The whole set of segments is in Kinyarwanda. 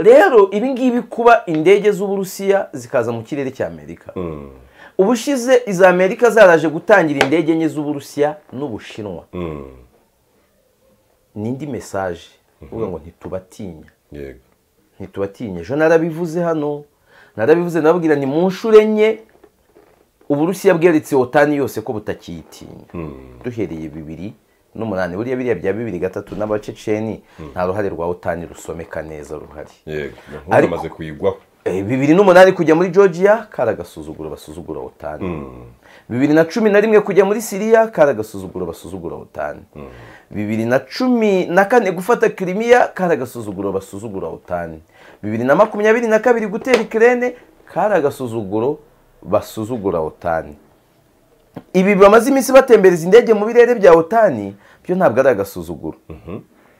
rero ibi ngibi kuba indege z'uburusiya zikaza mu kirere cy'amerika ubushize iza amerika zaraje gutangira indege enye z'uburusiya n'ubushinwa n'indi mesaje uvuga ngo ntitubatinya yego ntitubatinya ejo narabivuze hano narabivuze nababwira ni mu nshuro enye uburusiya bweretse otani yose ko butakiyitinya duhereye bibiri n'umunani buriya biriya bya bibiri gatatu n'abaceceni nta ruhare rwa otani rusomeka neza ruhari yego Ariko- ntumaze kuyigwaho Eh, bibiri n'umunani kujya muri georgia karagasuzuguro basuzugura otani bibiri na cumi na rimwe kujya muri siriya karagasuzuguro basuzugura otani bibiri na cumi na kane gufata kirimiya karagasuzuguro basuzugura otani bibiri na makumyabiri na kabiri gutera ikirene karagasuzuguro basuzugura otani ibi bamaze iminsi batembereza indege mu birere bya otani byo ntabwo ari agasuzuguro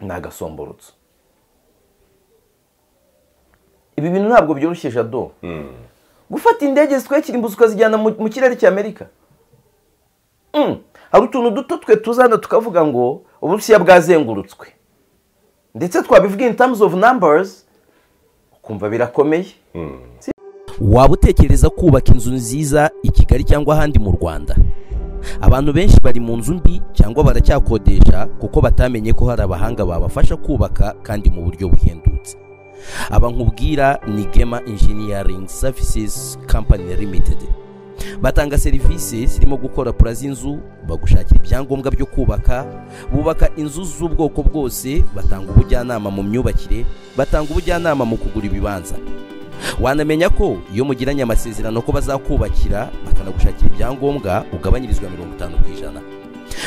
ni agasomborotso ibi bintu ntabwo byoroshye jado gufata indege zitwekira imbuzi ukazijyana mu mu kirere cy'amerika Mm. hari utuntu duto twe tuzana tukavuga ngo uburusiya bwazengurutswe ndetse twabivuga in terms of numbers ukumva birakomeye waba utekereza kubaka inzu nziza i kigali cyangwa ahandi mu rwanda abantu benshi bari mu nzu mbi cyangwa baracyakodesha kuko batamenye ko hari abahanga babafasha kubaka kandi mu buryo buhendutse aba nkubwira ni gema engineering services company limited batanga serivisi zirimo gukora pura z'inzu bagushakira ibyangombwa byo kubaka bubaka inzu z'ubwoko bwose batanga ubujyanama mu myubakire batanga ubujyanama mu kugura ibibanza wanamenya ko iyo mugiranye amasezerano ko bazakubakira bakanagushakira ibyangombwa ugabanyirizwa mirongo itanu ku ijana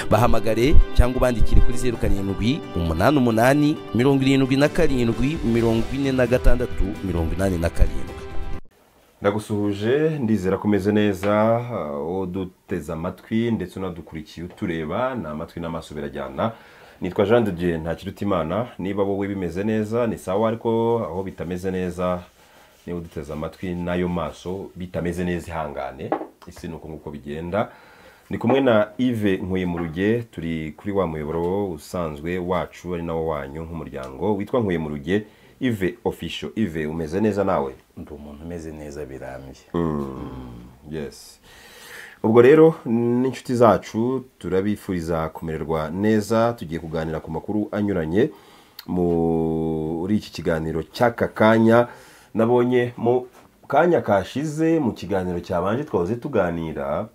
bahamagare cyangwa ubandikire kuri zeru karindwi umunani umunani mirongo irindwi na karindwi mirongo ine na gatandatu mirongo inani na karindwi ndagusuhuje ndizera ko umeze neza uduteze amatwi ndetse unadukurikiye utureba ni amatwi n'amaso birajyana nitwa jean de dieu ntakirutimana niba wowe bimeze neza ni sawa ariko aho bitameze neza niba uduteze amatwi n'ayo maso bitameze neza ihangane isi ni uko nguko bigenda ni kumwe na yves nkuyemuruge turi kuri wa muyoboro usanzwe wacu ari nawo wanyu nk'umuryango witwa nkuyemuruge yves official yves umeze neza nawe ndi umuntu umeze neza birambye yes ubwo rero n'inshuti zacu turabifuriza kumererwa neza tugiye kuganira ku makuru anyuranye muri iki kiganiro cy'aka kanya nabonye mu kanya kashize mu kiganiro cyabanje twahoze tuganira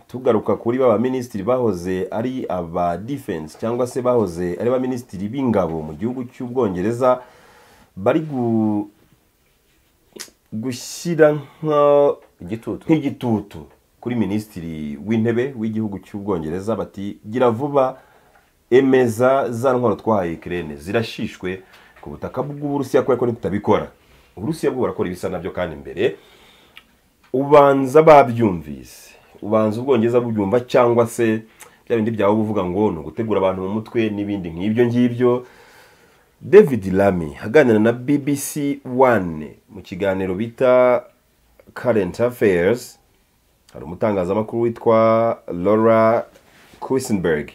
tugaruka kuri ba baminisitiri bahoze ari aba defense cyangwa se bahoze ari abaminisitiri b'ingabo mu gihugu cy'ubwongereza bari gu- gushyira nka igitutu nk'igitutu kuri minisitiri w'intebe w'igihugu cy'ubwongereza bati gira vuba emeza za ntwaro twahaye ikirere zirashishwe ku butaka bw'uburusiya kubera ko nitutabikora uburusiya bwo burakora ibisa nabyo kandi mbere ubanza babyumvise ubanza ubwongereza bubyumva cyangwa se bya bindi byawe uba uvuga ngo ni ugutegura abantu mu mutwe n'ibindi nk'ibyo ngibyo david lamy aganira na bbc one mu kiganiro bita current affairs hari umutangazamakuru witwa laura kuisenberg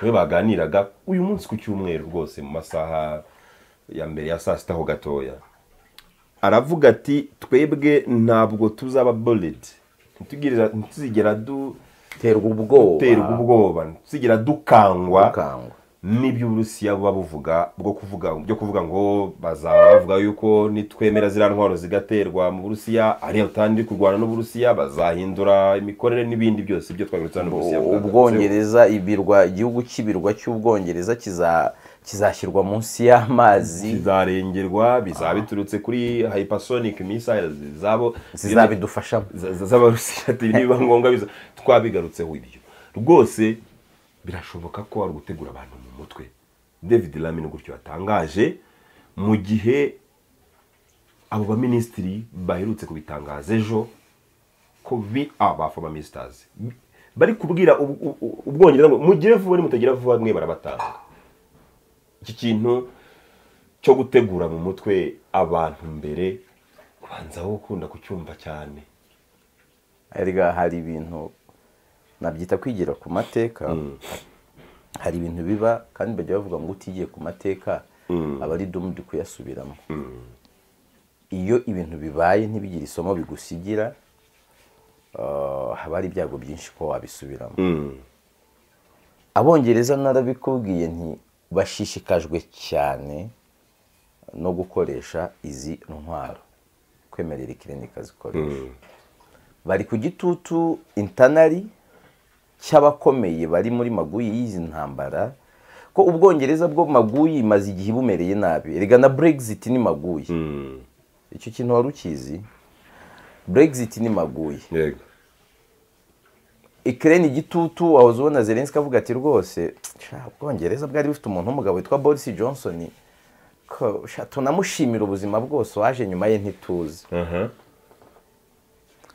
we baganiraga uyu munsi ku cyumweru rwose mu masaha ya mbere ya saa sita ho gatoya aravuga ati twebwe ntabwo tuzaba bullet ntitugirira- ntituzigera du- terwa ubwoba duterwa ubwoba ntituzigera dukangwa ukangwa n'ibyo uburusiya buba buvuga bwo kuvuga byo kuvuga ngo bazaba bavuga yuko nitwemera ziriya ntwaro zigaterwa mu burusiya ariyo iri kurwana n'uburusiya bazahindura imikorere n'ibindi byose ibyo twagarutse hano uburusiya bwagarutseho. ubwongereza ibirwa igihugu cy'ibirwa cy'ubwongereza kiza- kizashyirwa munsi y'amazi bizarengerwa bizaba biturutse kuri hypersonic missiles zabo zizabidufashamo za- za- z'abarusiya ati nibiba ngombwa biza twabigarutseho ibyo rwose birashoboka ko wari gutegura abantu mu mutwe david lamin gutyo yatangaje mu gihe abo baminisitiri baherutse kubitangaza ejo ko bi abafa abamisitazi bari kubwira u- u- u- ubwongereza ngo mugire vuba nimutagira vuba mwe barabatanga iki kintu cyo gutegura mu mutwe abantu mbere ubanza aho ukunda kucyumva cyane erega hari ibintu nabyita kwigira ku mateka hari ibintu biba kandi bajya bavuga ngo utigiye ku mateka aba ari domu uri kuyasubiramo iyo ibintu bibaye ntibigire isomo bigusigira ah, haba hari ibyago byinshi ko wabisubiramo abongereza narabikubwiye nti bashishikajwe cyane no gukoresha izi ntwaro kwemerera ikirenika zikoresha bari ku gitutu intanari cy'abakomeye bari muri maguyi y'izi ntambara ko ubwongereza bwo maguyi imaze igihe bumereye nabi erega na brexit ni maguyi icyo kintu wari ukizi brexit ni maguyi yego ikirere igitutu wahoze ubona zelenski avuga ati rwose sha, ubwongereza bwari bufite umuntu w'umugabo witwa boris johnson ko sha, tunamushimira ubuzima bwose waje nyuma ye ntituzi aha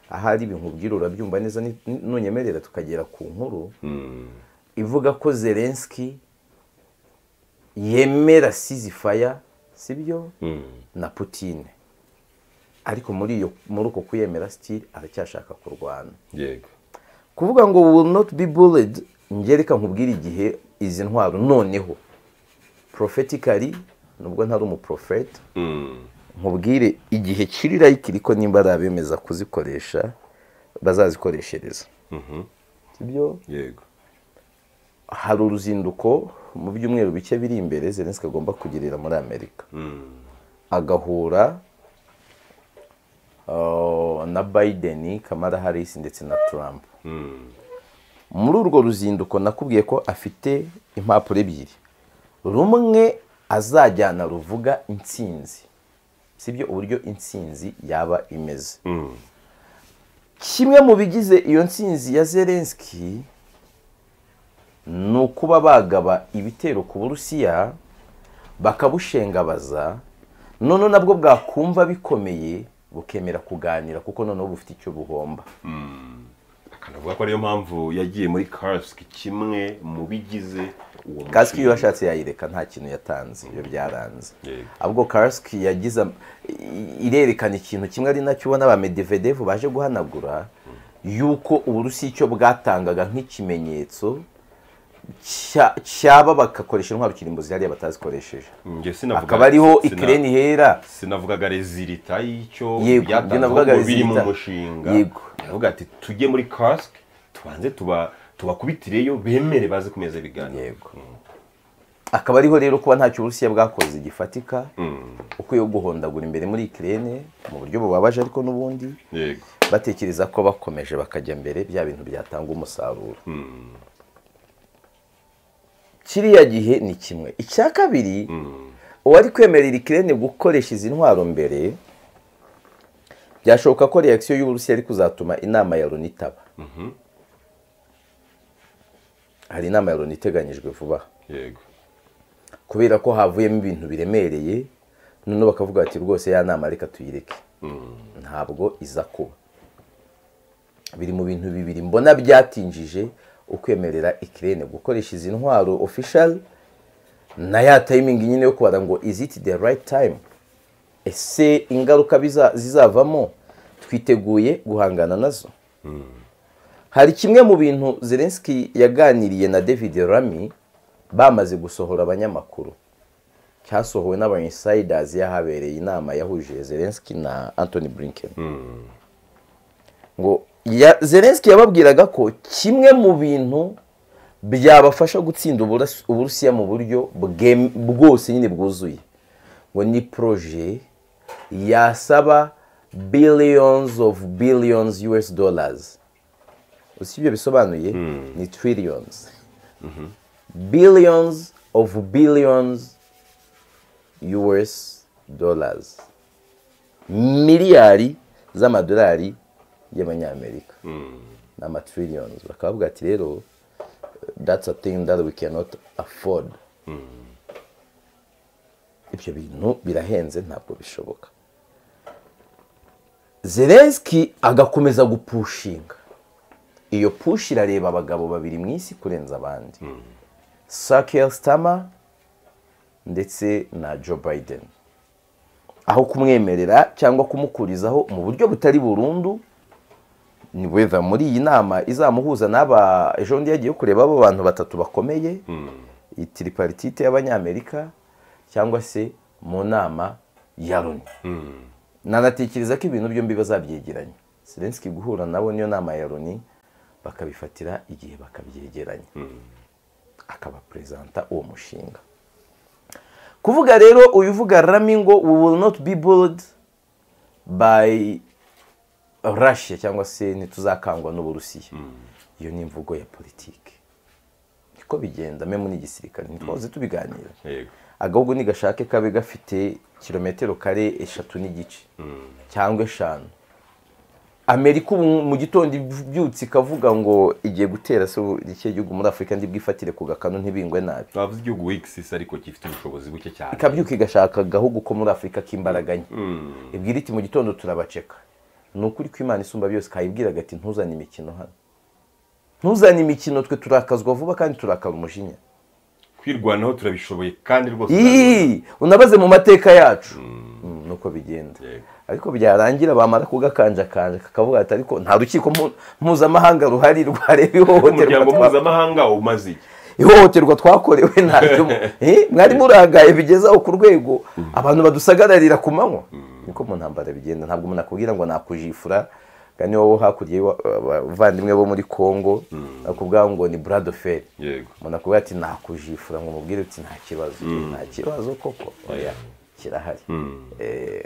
ahari ibintu ubwira urabyumva neza ni- ni- nunyemerera tukagera ku nkuru ivuga ko zelenski yemera sizifaya sibyo na putine ariko muri iyo muri uko kuyemera sitiri aracyashaka kurwana yego kuvuga ngo will not be bullied ngereka nkubwire igihe izi ntwaro noneho prophetically nubwo ntari umuprofeta nkubwire igihe kiri like ariko nimba ari abemeza kuzikoresha bazazikoreshereza sibyo yego hari uruzinduko mu byumweru bike biri imbere zelenski agomba kugirira muri amerika agahura uh, na biden kamara harris ndetse na trump muri urwo ruzinduko nakubwiye ko afite impapuro ebyiri rumwe azajyana ruvuga intsinzi sibyo uburyo intsinzi yaba imeze kimwe mu bigize iyo ntsinzi ya zelenski ni ukuba bagaba ibitero ku burusiya bakabushengabaza noneho nabwo bwakumva bikomeye bukemera kuganira kuko noneho bufite icyo buhomba akanavuga ko ariyo mpamvu yagiye muri kasike kimwe mu bigize uwo kasike mushinga. iyo yashatse yayireka nta kintu yatanze iyo byaranze Yego. ahubwo kasike yagize am- i- irerekana ikintu kimwe ari nacyo ubona ba medivedevu baje guhanagura yuko uburusiya icyo bwatangaga nk'ikimenyetso cya- cyaba bagakoresha intwaro kirimbo zihariye batazikoresheje Njye sinavuga- akaba ariho sina- ikirere ihera sinavugaga rezilita y'icyo Yego, njye navugaga byatanzwe ngo biri mu resultat. mushinga Yego. avuga ati tujye muri kasike tubanze tuba tubakubitireyo bemere baze kumeza ibiganiro yego akaba ariho rero kuba ntacyo uburusiya bwakoze gifatika uko yo guhondagura imbere muri ikirere mu buryo bubabaje ariko n'ubundi yego batekereza ko bakomeje bakajya mbere bya bintu byatanga umusaruro kiriya gihe ni kimwe icya kabiri uwari kwemerera ikirere gukoresha izi ntwaro mbere byashoboka ko reakisiyo y'uburusiya ari kuzatuma inama ya loni itaba hari inama ya loni iteganyijwe vuba aha yego kubera ko havuyemo ibintu biremereye noneho bakavuga bati rwose ya nama reka tuyireke ntabwo iza kuba biri mu bintu bibiri mbona byatinjije ukwemerera ikirere gukoresha izi ntwaro official na ya tayimingi nyine yo kubara ngo is it the right time ese ingaruka biza- zizavamo twiteguye guhangana nazo hari kimwe mu bintu zelenski yaganiriye na david rami bamaze gusohora abanyamakuru cyasohowe n'aba insiders yahabereye inama yahuje zelenski na anthony blinken ngo ya, zelenski yababwiraga ko kimwe mu bintu byabafasha gutsinda Uburas- uburusiya mu buryo bwem- bwose nyine bwuzuye ngo ni proje yasaba billions of billions us dollars usi ibyo bisobanuye ni trillions billions of billions US dollars miliyari z'amadolari y'abanyamerika ni amatrillions bakaba bavuga ati rero that's a thing that we cannot afford ibyo bintu birahenze ntabwo bishoboka zelenski agakomeza gupushinga iyo push irareba abagabo babiri mu isi kurenza abandi sakeli sitama ndetse na joe biden aho kumwemerera cyangwa kumukurizaho mu buryo butari burundu ni weva muri iyi nama izamuhuza n'aba ejo bundi yagiye kureba abo bantu batatu bakomeye iyi tiriparitite y'abanyamerika cyangwa se mu nama ya loni nanatekereza ko ibintu byombi bazabyegeranya Zelensky guhura nabo niyo nama ya loni bakabifatira igihe bakabyegeranya akaba perezanta uwo mushinga kuvuga rero uyu uvuga rami ngo we will not be bored by russia cyangwa se ntituzakangwa n'uburusiya iyo ni imvugo ya politiki niko bigenda memu n'igisirikare ntitwahoze tubiganira yego agahugu ntigashake kabe gafite kilometero kare eshatu n'igice cyangwa eshanu amerika ubu mu gitondo ibyutse ikavuga ngo igiye gutera se ikihe gihugu muri afurika ndibwifatire ku gakanu ntibingwe nabi twavuze igihugu wikisisi ariko gifite ubushobozi buke cyane ikabyuka igashaka agahugu ko muri afurika k'imbaraga nke ibwira iti mu gitondo turabaceka ni ukuri ko imana isumba byose kayibwiraga ati ntuzane imikino hano ntuzane imikino twe turakazwa vuba kandi turakara umujinya kwirwanaho turabishoboye kandi rwose Ii, unabaze mu mateka yacu Mm, nuko bigenda Yego. ariko byarangira bamara kugakanjakanja kakavuga ati ariko nta rukiko mpu- mpuzamahanga ruhari rwareba ihohoterwa umuryango twa- mpuzamahanga umaze iki ihohoterwa twakorewe ntaryo mu- Eh, mwari murangaye bigezaho ku rwego abantu badusagararira ku manywa niko mu ntambara bigenda ntabwo umuntu akubwira ngo nakujifura kandi wowe hakurya y'iwa- abavandimwe bo muri congo akubwira ngo ni buradoferi yego umuntu akubwira ati nakujifura ngo umubwire uti nta kibazo nta kibazo koko oya kirahari Eh,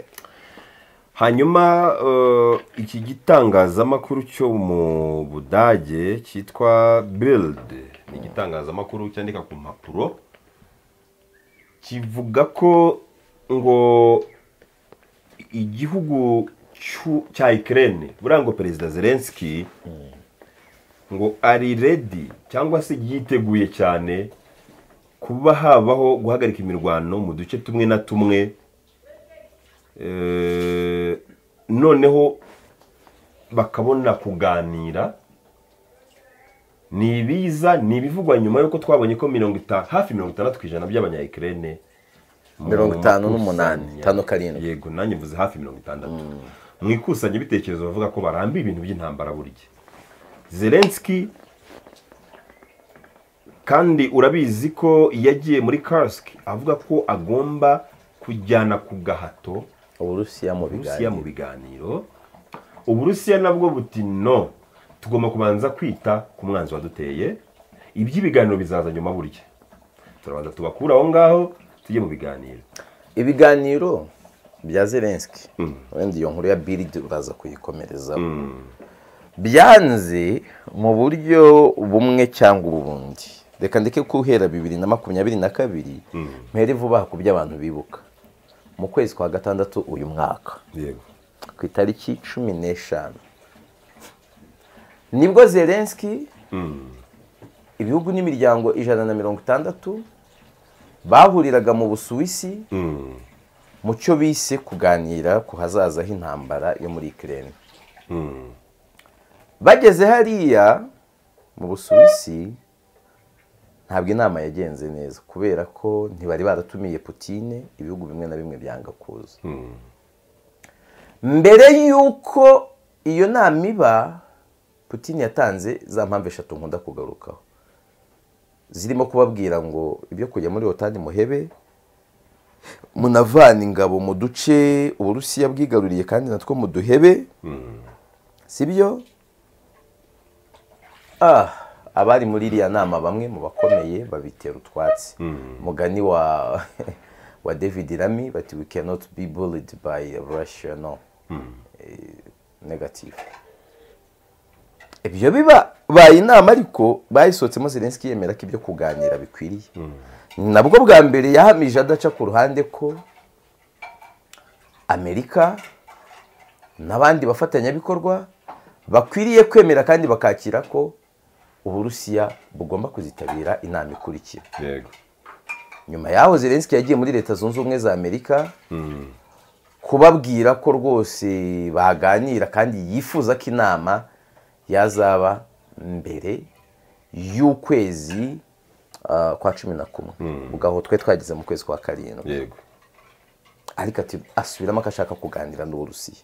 hanyuma eh, iki gitangazamakuru cyo mu budage cyitwa bild ni igitangazamakuru cyandika ku mpapuro kivuga ko ngo igihugu cy'u- cya ikirere buriya ngo perezida zelensky ngo ari redi cyangwa se yiteguye cyane kuba habaho guhagarika imirwano mu duce tumwe na tumwe Eh, noneho bakabona kuganira ni ibiza ni ibivugwa nyuma y'uko twabonye ko mirongo itanu hafi mirongo itandatu ku ijana by'abanyayikirene mu Mirongo itanu makusanya- n'umunani, itanu karindwi. yego nanjye mvuze hafi mirongo itandatu mu ikusanyabitekerezo bavuga ko barambiwe ibintu by'intambara burya zelenski kandi urabizi ko yagiye muri karasike avuga ko agomba kujyana ku gahato uburusiya mu uburusiya mu biganiro biganiro uburusiya nabwo buti no tugomba kubanza kwita ku mwanzi waduteye iby'ibiganiro bizaza nyuma burya turabanza tubakure aho ngaho tujye mu biganiro ibiganiro bya zelenski wenda iyo nkuru ya biridi uraza kuyikomerezaho byanze mu buryo bumwe cyangwa ubundi reka ndeke guhera bibiri na makumyabiri na kabiri mpere vuba aha ku byo abantu bibuka mu kwezi kwa gatandatu uyu mwaka yego ku itariki cumi n'eshanu nibwo zelenski ibihugu n'imiryango ijana na mirongo itandatu bahuriraga mu busuwisi mu cyo bise kuganira ku hazaza h'intambara yo muri ikirere bageze hariya mu busuwisi ntabwo inama yagenze neza kubera ko ntibari baratumiye putine ibihugu bimwe na bimwe byanga kuza mbere y'uko iyo nama iba putine yatanze za mpamvu eshatu nkunda kugarukaho zirimo kubabwira ngo ibyo kujya muri hotani muhebe munavana ingabo mu duce uburusiya bwigaruriye kandi natwo muduhebe si byo Ah, abari muri iriya nama bamwe mu bakomeye babitera utwatsi umugani wa wa david rami bati we cannot be bullied by russia no Eh, negative ibyo bibaye inama ariko bayisohotsemo zelenski yemera ko ibyo kuganira bikwiriye nabwo bwa mbere yahamije adaca ku ruhande ko amerika n'abandi bafatanyabikorwa bakwiriye kwemera kandi bakakira ko uburusiya bugomba kuzitabira inama ikurikira yego nyuma yaho zelenski yagiye muri leta zunze ubumwe za amerika kubabwira ko rwose baganira kandi yifuza ko inama yazaba mbere y'ukwezi ah, kwa cumi na kumwe ubwo aho twe twageze mu kwezi kwa karindwi yego ariko ati asubiramo akashaka kuganira n'uburusiya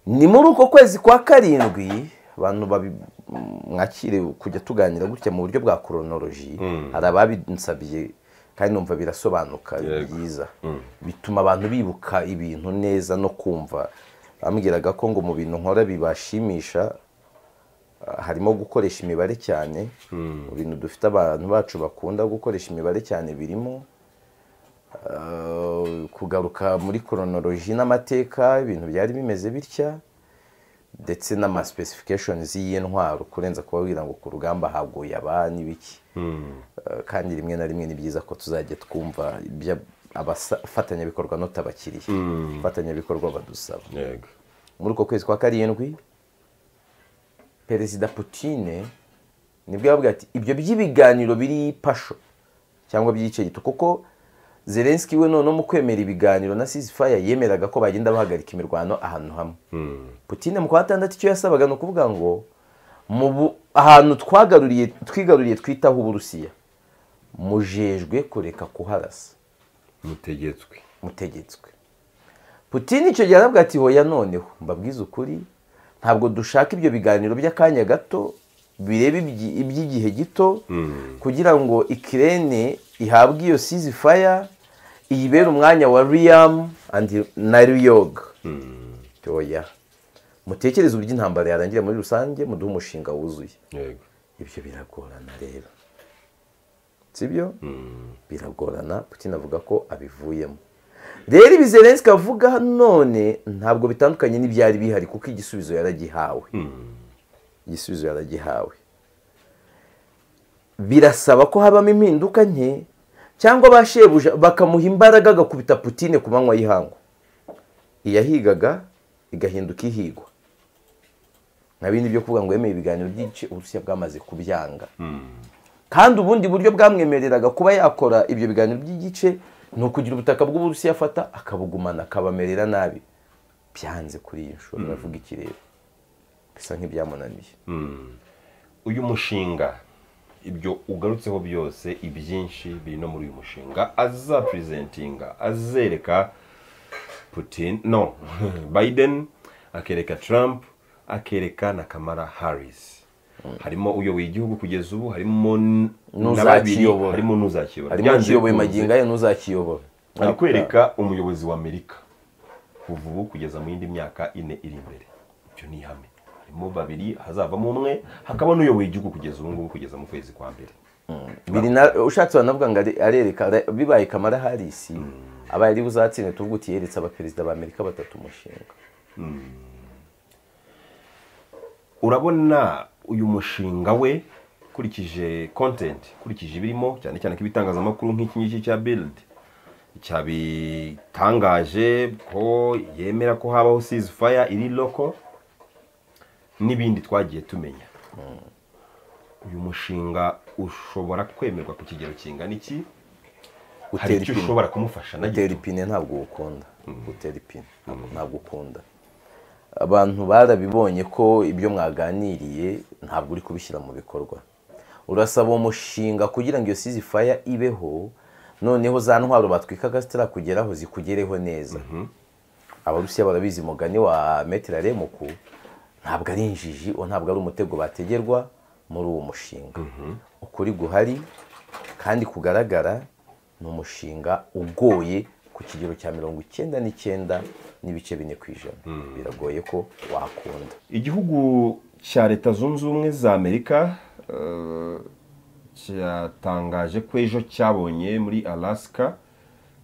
ni muri uko kwezi kwa karindwi abantu babi- mwakire kujya tuganira gutya mu buryo bwa koronoloji hari ababinsabye kandi numva birasobanuka ni Yego. byiza bituma abantu bibuka ibintu neza no kumva bambwiraga ko ngo mu bintu nkora bibashimisha ah, harimo gukoresha imibare cyane mu bintu dufite abantu bacu bakunda gukoresha imibare cyane birimo ah, kugaruka muri koronoloji n'amateka ibintu byari bimeze bitya ndetse n'amasipesifikashonizi y'intwaro kurenza kubabwira ngo ku rugamba haguye aba n'ibiki Eh, kandi rimwe na rimwe ni byiza ko tuzajya twumva ibyo abafatanyabikorwa n'utabakiriye abafatanyabikorwa badusaba yego muri uko kwezi kwa karindwi perezida putine nibwo yavuga ati ibyo by'ibiganiro biri pasho cyangwa by'igice gito kuko zelenski we noneho mu kwemera ibiganiro na sisifaya yemeraga ko bagenda bahagarika imirwano ahantu hamwe putine mu kwa gatandatu icyo yasabaga ni ukuvuga ngo mu bu- ahantu twagaruriye twigaruriye twitaho uburusiya mujejwe kureka kuharasa mutegetswe mutegetswe putini icyo gihe aravuga ati hoya noneho mbabwize ukuri ntabwo dushaka ibyo biganiro by'akanya gato bireba ibyi- iby'igihe gito kugira ngo ikirene ihabwe iyo sizifaya iyibere umwanya wa riyamu andi na riyoga hoya mutekereze uburyo intambara yarangira muri rusange muduhe umushinga wuzuye yego ibyo biragorana rero sibyo biragorana putin avuga ko abivuyemo rero ibi zelenski avuga none ntabwo bitandukanye n'ibyari bihari kuko igisubizo yaragihawe igisubizo yaragihawe birasaba ko habamo impinduka nke cyangwa ba shebuja bakamuha imbaraga agakubita putine ku manywa y'ihangu iyahigaga igahinduka ihigwa nka bindi byo kuvuga ngo yemeye ibiganiro byinshi uburusiya bwamaze kubyanga kandi ubundi buryo bwamwemereraga kuba yakora ibyo biganiro by'igice ni ukugira ubutaka bw'uburusiya afata akabugumana akabamerera nabi byanze kuri iyi nshuro biravuga iki rero bisa nk'ibyamunaniye uyu mushinga ibyo ugarutseho byose ibyinshi biri no muri uyu mushinga azapurezentinga azereka putin no biden akereka trump akereka na kamara harris harimo uyoboye igihugu kugeza ubu harimo n- na babiri, N'uzakiyobora. harimo n'uzakiyobora harimo Byanze ukiyoboye bikunze, magingo ye n'uzakiyobora ari kwereka umuyobozi wa amerika kuva ubu kugeza mu yindi myaka ine iri imbere ibyo ni ihame harimo babiri hazavamo umwe hakaba n'uyoboye igihugu kugeza ubu ngubu kugeza mu kwezi kwa mbere biri na ushatse banavuga ngo are- arereka are- bibaye kamara harisi abaye ari buzatsinda tuvuga uti yeretse abaperezida b'amerika batatu umushinga urabona uyu mushinga we ukurikije content ukurikije ibirimo cyane cyane ko ibitangazamakuru nk'iki ngiki cya bild cyabitangaje ko yemera ko habaho fire iri loko n'ibindi twagiye tumenya uyu mushinga ushobora kwemerwa ku kigero kingana iki hari Utera icyo ipine. ushobora kumufasha na gutera gito ipine ntabwo ukunda gutera ipine ntabwo- ntabwo ukunda abantu barabibonye ko ibyo mwaganiriye ntabwo uri kubishyira mu bikorwa urasaba uwo mushinga kugira ngo iyo sizifaya ibeho noneho za ntwaro batwikaga zitarakugeraho zikugereho neza abarusiya barabizi umugani wa metero remuku ntabwo ari injiji uwo ntabwo ari umutego bategerwa muri uwo mushinga ukuri guhari kandi kugaragara ni umushinga ugoye ku kigero cya mirongo icyenda n'icyenda n'ibice bine ku ijana biragoye ko wakunda igihugu cya leta zunze ubumwe za amerika eh, cyatangaje ko ejo cyabonye muri alaska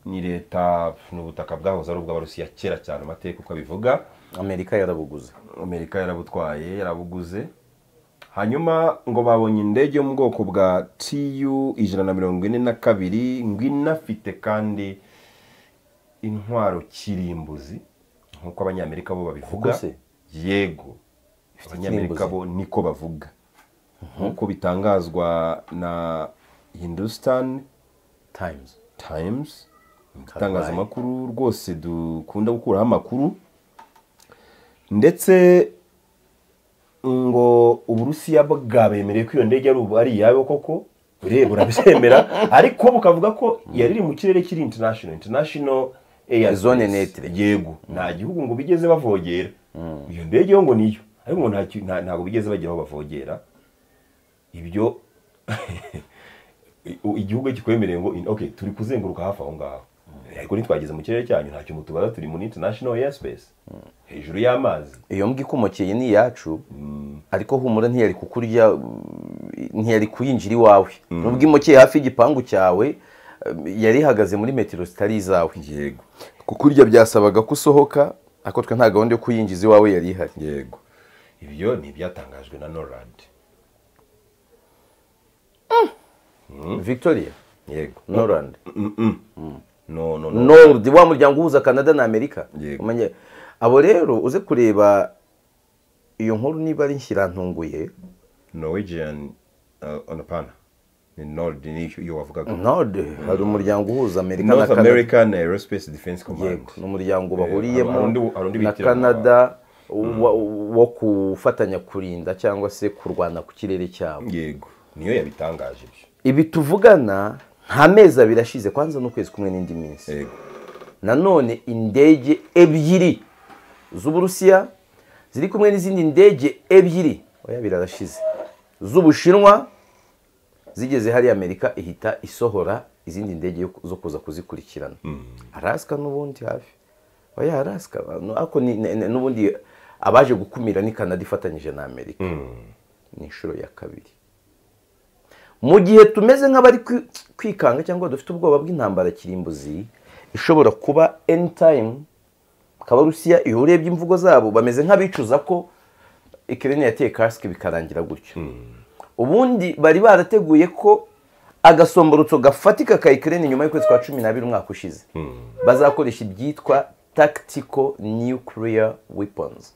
ni leta ni ubutaka bwahoze ari ubw'abarusiya kera cyane amateka uko abivuga amerika yarabuguze amerika yarabutwaye yarabuguze hanyuma ngo babonye indege yo mu bwoko bwa tu ijana na mirongo ine na kabiri ngo inafite kandi intwaro kirimbuzi nk'uko abanyamerika bo babivuga Koko se? yego abanyamerika bo niko bavuga nk'uko bitangazwa na hindustan tayimuzi times itangazamakuru rwose dukunda gukuraho amakuru ndetse ngo uburusiya bwabemereye ko iyo ndege ari ubu ari iyabo koko ureba urabyemera ariko bukavuga ko yari iri mu kirere kiri international international air Zone space. neutre. yego nta gihugu ngo bigeze bavogera iyo ndege yo ngo niyo ariko ngo nta ki- nta- ntabwo bigeze bagera aho bavogera ibyo i- u- igihugu iyo kikwemereye ngo in- okay turi kuzenguruka hafi aho ngaho ariko ntitwageze mu kirere cyanyu ntacyo mutubaza turi muri international air space hejuru y'amazi iyo mbwa ikomokeye ni iyacu ariko humura ntiyari kukurya mm, ntiyari kuyinjira iwawe nubwo imokeye hafi y'igipangu cyawe um, yari ihagaze muri metero zitari izawe yego kukurya byasabaga ko usohoka ariko twe nta gahunda yo kuyinjiza iwawe yari ihari yego ibyo ni ibyatangajwe na norad victoria yego norland no no no nord wa muryango uhuza canada na amerika Yego. Umenya- abo rero uze kureba iyo nkuru niba ari nshyirantunguye norwegian uh, onapana ni nord ni iyo wavugaga nord hari umuryango uhuza amerika na north canada american aerospace defense command yego ni umuryango Eh, hari undi- bahuriyemo hari undi na bitiramo. canada wa- wo gufatanya kurinda cyangwa se kurwana ku kirere cyabo yego niyo yabitangaje ibyo ibi tuvugana nta mezi abiri ashize kwanza n'ukwezi kumwe n'indi minsi yego nanone indege ebyiri z'uburusiya ziri kumwe n'izindi ndege ebyiri oya birarashize z'ubushinwa zigeze hariya amerika ihita isohora izindi ndege yo- zo kuza kuzikurikirana arasika n'ubundi hafi oya arasika no- ariko ni- ni- ni- n'ubundi abaje gukumira ni kanada ifatanyije na amerika ni inshuro ya kabiri mu gihe tumeze nk'abari kwi- kwikanga cyangwa dufite ubwoba bw'intambara kirimbuzi ishobora kuba any time kabarusiya iyo urebye imvugo zabo bameze nk'abicuza ko ikirere yateye kasike bikarangira gutyo ubundi bari barateguye ko agasomborotso gafatika ka ikirere nyuma y'ukwezi kwa cumi n'abiri umwaka ushize bazakoresha ibyitwa tactical nuclear weapons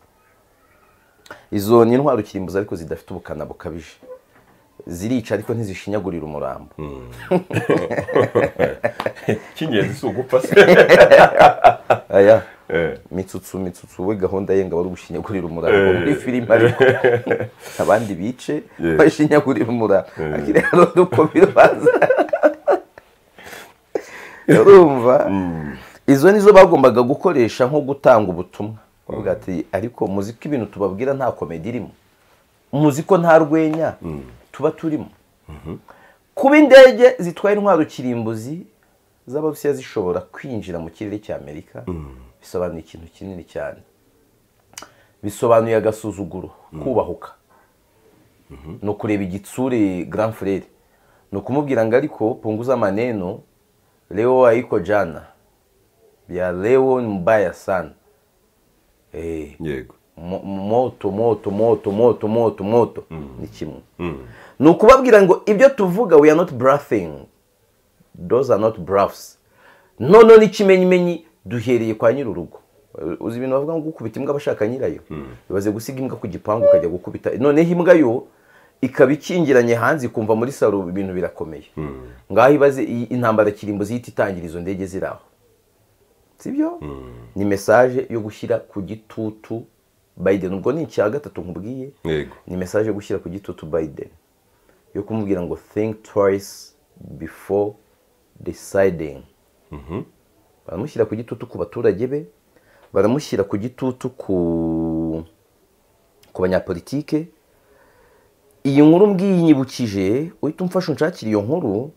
izo ni intwaro kirimbuzi ariko zidafite ubukana bukabije zirica ariko ntizishinyagurira umurambo cy'ingenzi si ugupfa se aya Eh, mitsutsu mitsutsu we gahunda ye ngo aba ari ugushinyagurira umurambo muri filime ariko abandi bice Yeah. bashinyagurira umurambo ariko rero nuko bibanza urumva izo nizo bagombaga gukoresha nko gutanga ubutumwa Bavuga ati ariko muzi ko ibintu tubabwira nta komedi irimo muzi ko nta rwenya tuba turimo kuba indege zitwaye intwaro kirimbuzi z'abarusiya zishobora kwinjira mu kirere cy'amerika bisobanuye ikintu kinini cyane bisobanuye agasuzuguro kubahuka ni ukureba igitsure grand frere ni ukumubwira ngo ariko punguza amaneno leo ayiko jana bya leo mbaya sana Eh, yego mo- moto moto moto moto moto moto ni kimwe ni ukubabwira ngo ibyo tuvuga we are not bluffing those are not bluffs noneho n'ikimenyimenyi duhereye kwa nyir'urugo uzi ibintu bavuga ngo gukubita imbwa abashaka nyirayo bibaze gusiga imbwa ku gipangu ukajya gukubita noneho imbwa yo ikaba ikingiranye hanze ikumva muri salo ibintu birakomeye ngaho ibaze iyi- intambara kirimbuzi ihita itangira izo ndege ziri aho sibyo ni mesaje yo gushyira ku gitutu Biden ubwo ni icya gatatu nkubwiye yego ni mesaje yo gushyira ku gitutu Biden yo kumubwira ngo think twice before deciding baramushyira ku gitutu ku baturage be baramushyira ku gitutu ku ku banyapolitike iyi nkuru mbwiyi nyibukije uhita umfasha unshakira iyo nkuru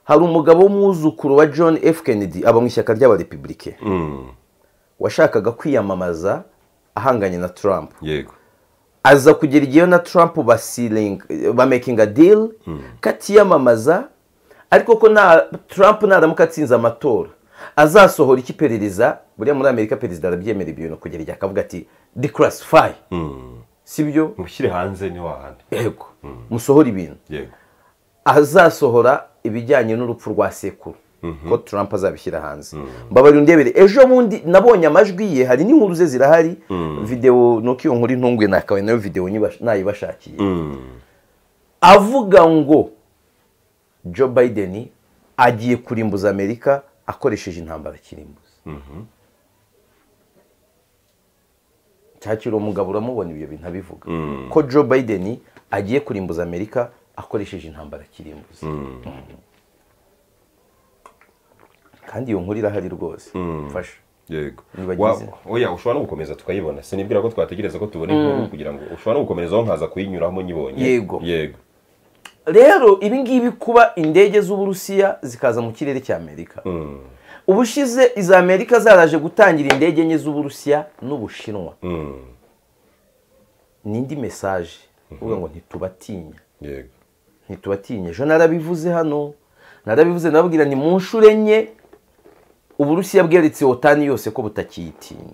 hari umugabo w'umwuzukuru wa john f kennedy aba mu ishyaka ry'abarepublike washakaga kwiyamamaza ahanganye na trump yego aza kugera igihe na trump basiling- bamakinga deal ko atiyamamaza ariko ko na trump naramuka atsinze amatora azasohora iki iperereza buriya muri amerika perezida arabyemera ibyo bintu kugera igihe akavuga ati declassify si byo mushyire hanze ni wahandi yego musohora ibintu yego azasohora ibijyanye n'urupfu rwa sekuru ko Trump azabishyira hanze mbabarira undebere ejo bundi nabonye amajwi ye hari n'inkuru ze zirahari videwo nuko iyo nkuru intungwe nakabaye nayo videwo nyibash- nayibashakiye avuga ngo Joe Biden agiye kurimbuza Amerika akoresheje intambara kirimbuza cyakira uwo mugabo uramubona ibyo bintu abivuga ko Joe Biden agiye kurimbuza Amerika akoresheje intambara kirimbuza kandi iyo nkuru irahari rwose mfasha yego Nibagize. Wa- oya ushobora no gukomeza tukayibona sinibwira ko twategereza ko tubona inkuru kugira ngo ushobora no gukomerezaho nkaza kuyinyuramo nyibonye Yego. yego rero ibi ngibi kuba indege z'uburusiya zikaza mu kirere cy'amerika ubushize iza amerika zaraje gutangira indege enye z'uburusiya n'ubushinwa n'indi mesaje uvuga ngo ntitubatinya yego ntitubatinye ejo narabivuze hano narabivuze nababwira ni mu nshuro enye uburusiya bweretse otani yose ko butakiyitinya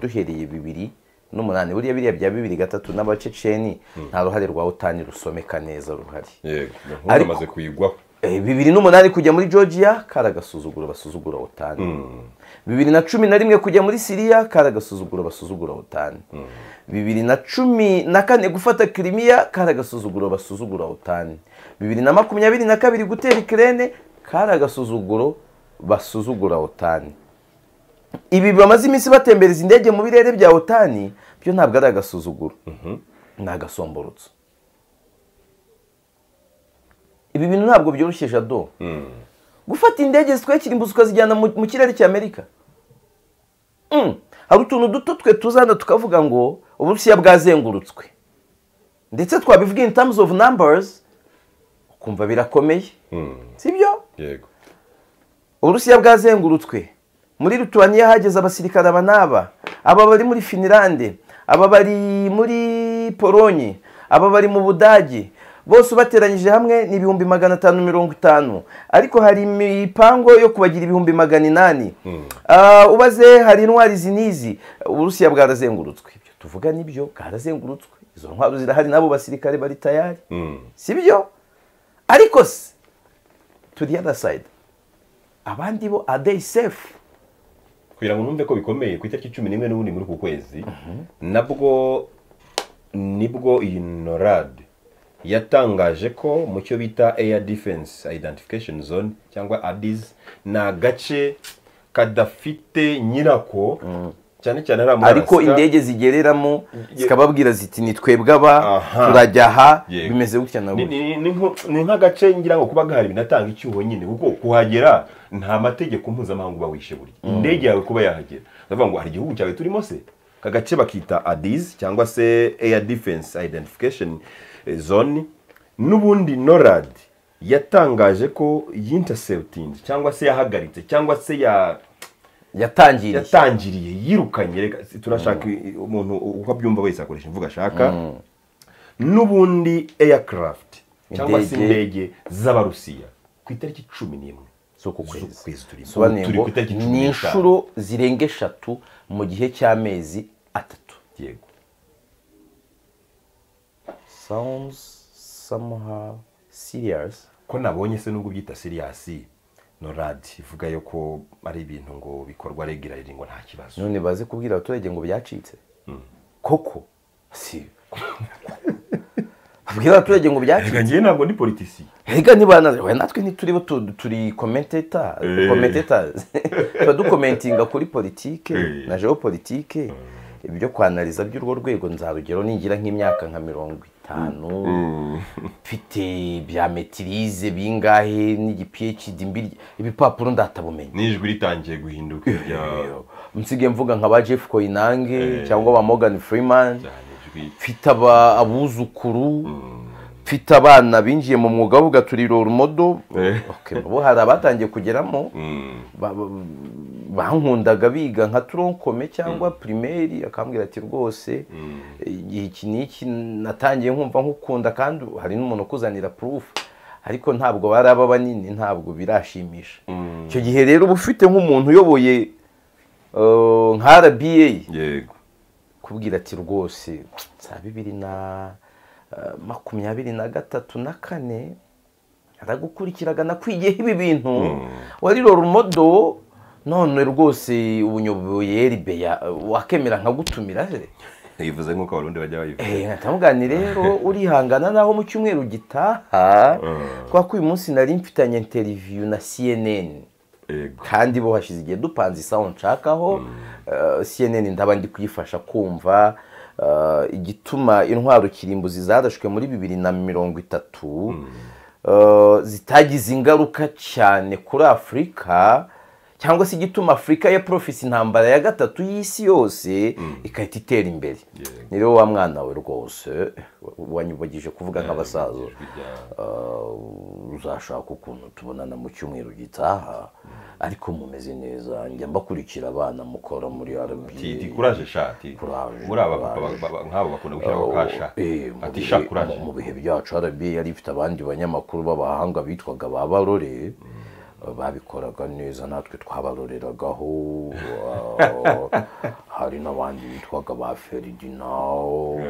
duhereye bibiri n'umunani buriya biriya bya bibiri gatatu n'abaceceni nta ruhare rwa otani rusomeka neza ruhari yego Ariko- amaze kuyigwaho Eh, bibiri n'umunani kujya muri georgia karagasuzugura basuzugura otani bibiri na cumi na rimwe kujya muri siriya karagasuzugura basuzugura otani bibiri na cumi na kane gufata kirimiya karagasuzuguro basuzugura otani bibiri na makumyabiri na kabiri gutera ikirere karagasuzuguro basuzugura otani ibi bamaze iminsi batembereza indege mu birere bya otani byo ntabwo ari agasuzuguro ni agasomborotso ibi bintu ntabwo byoroshye jado gufata indege zitwekira imbuzi ukazijyana mu mu kirere cy'amerika Mm. hari utuntu duto twe tuzana tukavuga ngo uburusiya bwazengurutswe ndetse twabivuga in terms of numbers ukumva birakomeye sibyo yego uburusiya bwazengurutswe muri rutuwaniya hageze abasirikare aba n'aba aba bari muri finilande aba bari muri polonye aba bari mu budage bose ubateranyije hamwe ni ibihumbi magana atanu mirongo itanu ariko hari imipango yo kubagira ibihumbi magana inani Ah, ubaze hari intwari izi n'izi uburusiya bwarazengurutswe ibyo tuvuga nibyo bwarazengurutswe izo ntwaro zirahari n'abo basirikare bari tayari sibyo ariko se to the other side abandi bo are they safe kugira ngo numve ko bikomeye ku itariki cumi n'imwe n'ubundi muri uku kwezi nabwo nibwo iyi norad yatangaje ko mu cyo bita air defense identification zone cyangwa adis ni agace kadafite nyirako cyane cyane ari muri ariko Alaska. indege zigereramo zikababwira ziti ni twebwe aba Aha. turajya aha Yego. bimeze gutya na Ni- gutya ni- ni nko- ni nk'agace ngira ngo kuba gahari binatanga icyuho nyine kuko kuhagera nta mategeko mpuzamahanga uba wishe burya indege yawe kuba yahagera ndavuga ngo hari igihugu cyawe turimo se aka gace bakita adis cyangwa se air defense identification eh, zone n'ubundi norad yatangaje ko yintercepting cyangwa se yahagaritse cyangwa se ya yatangiriye yatangiriye yirukanye reka turashaka i- umuntu uko abyumva wese akoresha imvugo ashaka n'ubundi aircraft cyangwa se Indege. indege z'abarusiya ku itariki cumi n'imwe z'uku z'uku kwezi turimo. sobanuye Turi ngo ku itariki cumi ni n'eshanu. inshuro zirenga eshatu mu gihe cy'amezi atatu yego sounds somehow serious ko nabonye se nubwo byita siriyasi norad ivuga yo ko ari ibintu ngo bikorwa regularly ngo nta kibazo none baze kubwira abaturage ngo byacitse koko si babwira abaturage ngo byacitse reka ngewe ntabwo ndi politisi Erega ntibanazi we natwe ntituribo tu- turi commentator Eh. commentators tuba dukomentinga kuri politike Eh. na geopolitike ibyo kwanariza by'urwo rwego nzarugero ningira nk'imyaka nka mirongo itanu mfite bya metirize bingahe n'igiphd mbirya ibipapuro ndatabumenye n'ijwi ritangiye guhinduka irya nsigaye mvuga nka ba jeff koinange Eh. cyangwa ba morgan freeman cyane ijwi mfite aba- abuzukuru mfite abana binjiye mu mwuga bavuga turi rumodo Eh. Okay, ubu hari abatangiye kugeramo Mm. ba- ba- bankundaga biga nka turonkome cyangwa pirimeri akambwira ati rwose igihe iki n'iki natangiye nkumva nkukunda kandi hari n'umuntu ukuzanira purufu ariko ntabwo baraba banini ntabwo birashimisha icyo gihe rero uba ufite nk'umuntu uyoboye eh, nka rba yego kubwira ati rwose za bibiri na eh, makumyabiri na gatatu na kane aragukurikiraga nakwigiyeho ibi bintu wari rumodo none rwose ubunyoboye ribeya wakemera nkagutumira se bivuze nk'uko abarundi bajya babivuga Eh, nkatamugani rero urihangana naho mu cyumweru gitaha kubera ko uyu munsi nari mfitanye interiviyu na cnn yego kandi bo hashize igihe dupanze isaha nshakaho eh, cnn ndaba ndi kuyifasha kumva eh, igituma intwaro kirimbuzi zarashwe muri bibiri na mirongo itatu eh, zitagize ingaruka cyane kuri afurika cyangwa se igituma afurika ya profisi intambara ya gatatu y'isi yose igahita itera imbere ni rero wa mwana we rwose wanyubagije kuvuga nk'abasaza Uh, uzashaka ukuntu tubonana mu cyumweru gitaha ariko mumeze neza njya mbakurikira abana mukora muri Ti- ti rba kuraje sha ti Kuraje, muri aba kuraje. ba- ba- nk'abo bakunda gushyiraho kasha Eh, mu ati bihe- sha kuraje mu- mu bihe byacu rba yari ifite abandi banyamakuru b'abahanga bitwaga ba barore Eh, babikoraga neza natwe twabaroreragaho Ah, hari n'abandi bitwaga ba ferdinao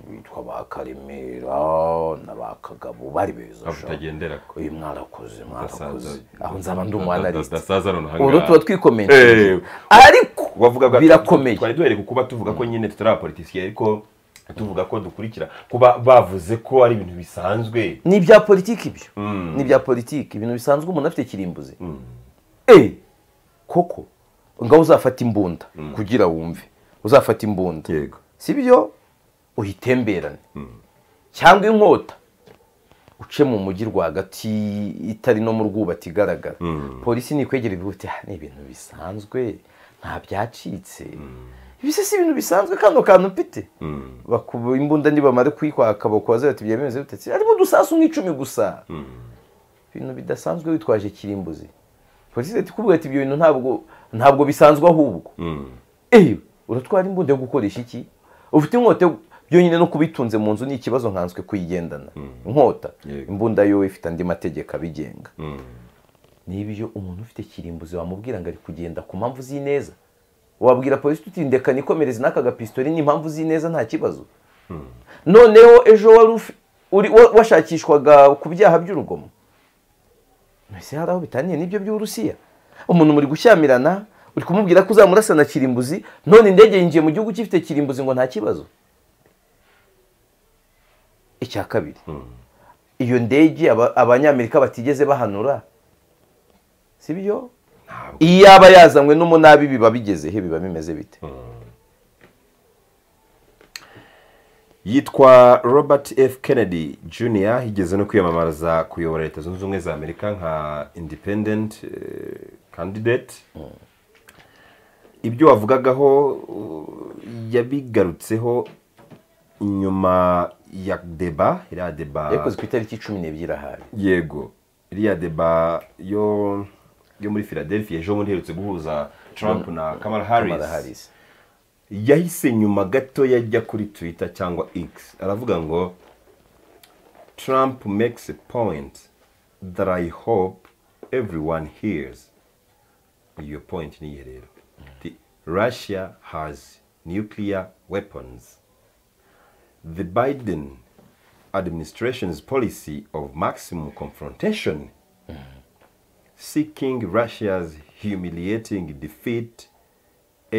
bitwa ba karemera na ba kagabo bari beza Ntabwo sha. utagendera ko uyu mwarakoze mwarakoze Udasaza- aho nzaba ndi uda- umu analyst. udasaza none aha ubwo ngaha. tuba twikomenteje Eh, ariko wavugaga birakomeye twari duhereye kuba tuvuga ko nyine tutari abapolitisiye ariko tuvuga ko dukurikira kuba bavuze ko ari ibintu bisanzwe ni ibya politiki ibyo ni ibya politiki ibintu bisanzwe umuntu afite kirimbuzi eh koko ngaho uzafata imbunda kugira wumve uzafata imbunda yego si byo uyitemberane cyangwa inkota uce mu mujyi rwagati itari no mu rwubati igaragara polisi nikwegera ibihuti "Ah, ni ibintu bisanzwe nta byacitse ibise si ibintu bisanzwe kano kantu mfite bakuba imbunda nibamare kuyikwaka bakubaze bati byemeze bite "Si, harimo udusasu nk'icumi gusa ibintu bidasanzwe witwaje kirimbuzi polisi leta ikubwira ati ibyo bintu ntabwo ntabwo bisanzwe ahubwo eee uratwara imbunda yo gukoresha iki ufite inkota yo- byonyine no kubitunze mu nzu ni ikibazo nkanswe kuyigendana inkota Yego. imbunda yo ifite andi mategeko abigenga nibyo umuntu ufite kirimbuzi wamubwira ngo ari kugenda ku mpamvu z'ineza wabwira polisi uti ndeka nikomereze n'aka gapistori ni impamvu z'ineza nta kibazo noneho ejo wari ufi- uri- wa- washakishwaga ku byaha by'urugomo mbese hari aho bitaniye n'ibyo by'uburusiya umuntu muri gushyamirana uri kumubwira ko uzamurasa na kirimbuzi none indege yinjiye mu gihugu gifite kirimbuzi ngo nta kibazo icya kabiri iyo ndege aba- abanyamerika batigeze bahanura si byo iyo yaba yazanywe n'umunabi biba bigeze he biba bimeze bite yitwa robert f kennedy jr yigeze no kwiyamamariza kuyobora leta zunze ubumwe za amerika nka independent eh, candidate ibyo wavugagaho uh, yabigarutseho nyuma ya deba iriya deba yakoze ku itariki cumi n'ebyiri ahari yego iriya deba yo yo muri philadelphia ejo bundi iherutse guhuza trump na kamala Kamala harris Harris. yahise nyuma gato yajya kuri twitter cyangwa x aravuga ngo trump makes a point that i hope everyone hears iyo point niye rero Ati, russia has nuclear weapons the biden administration's policy of maximum confrontation seeking russia's humiliating defeat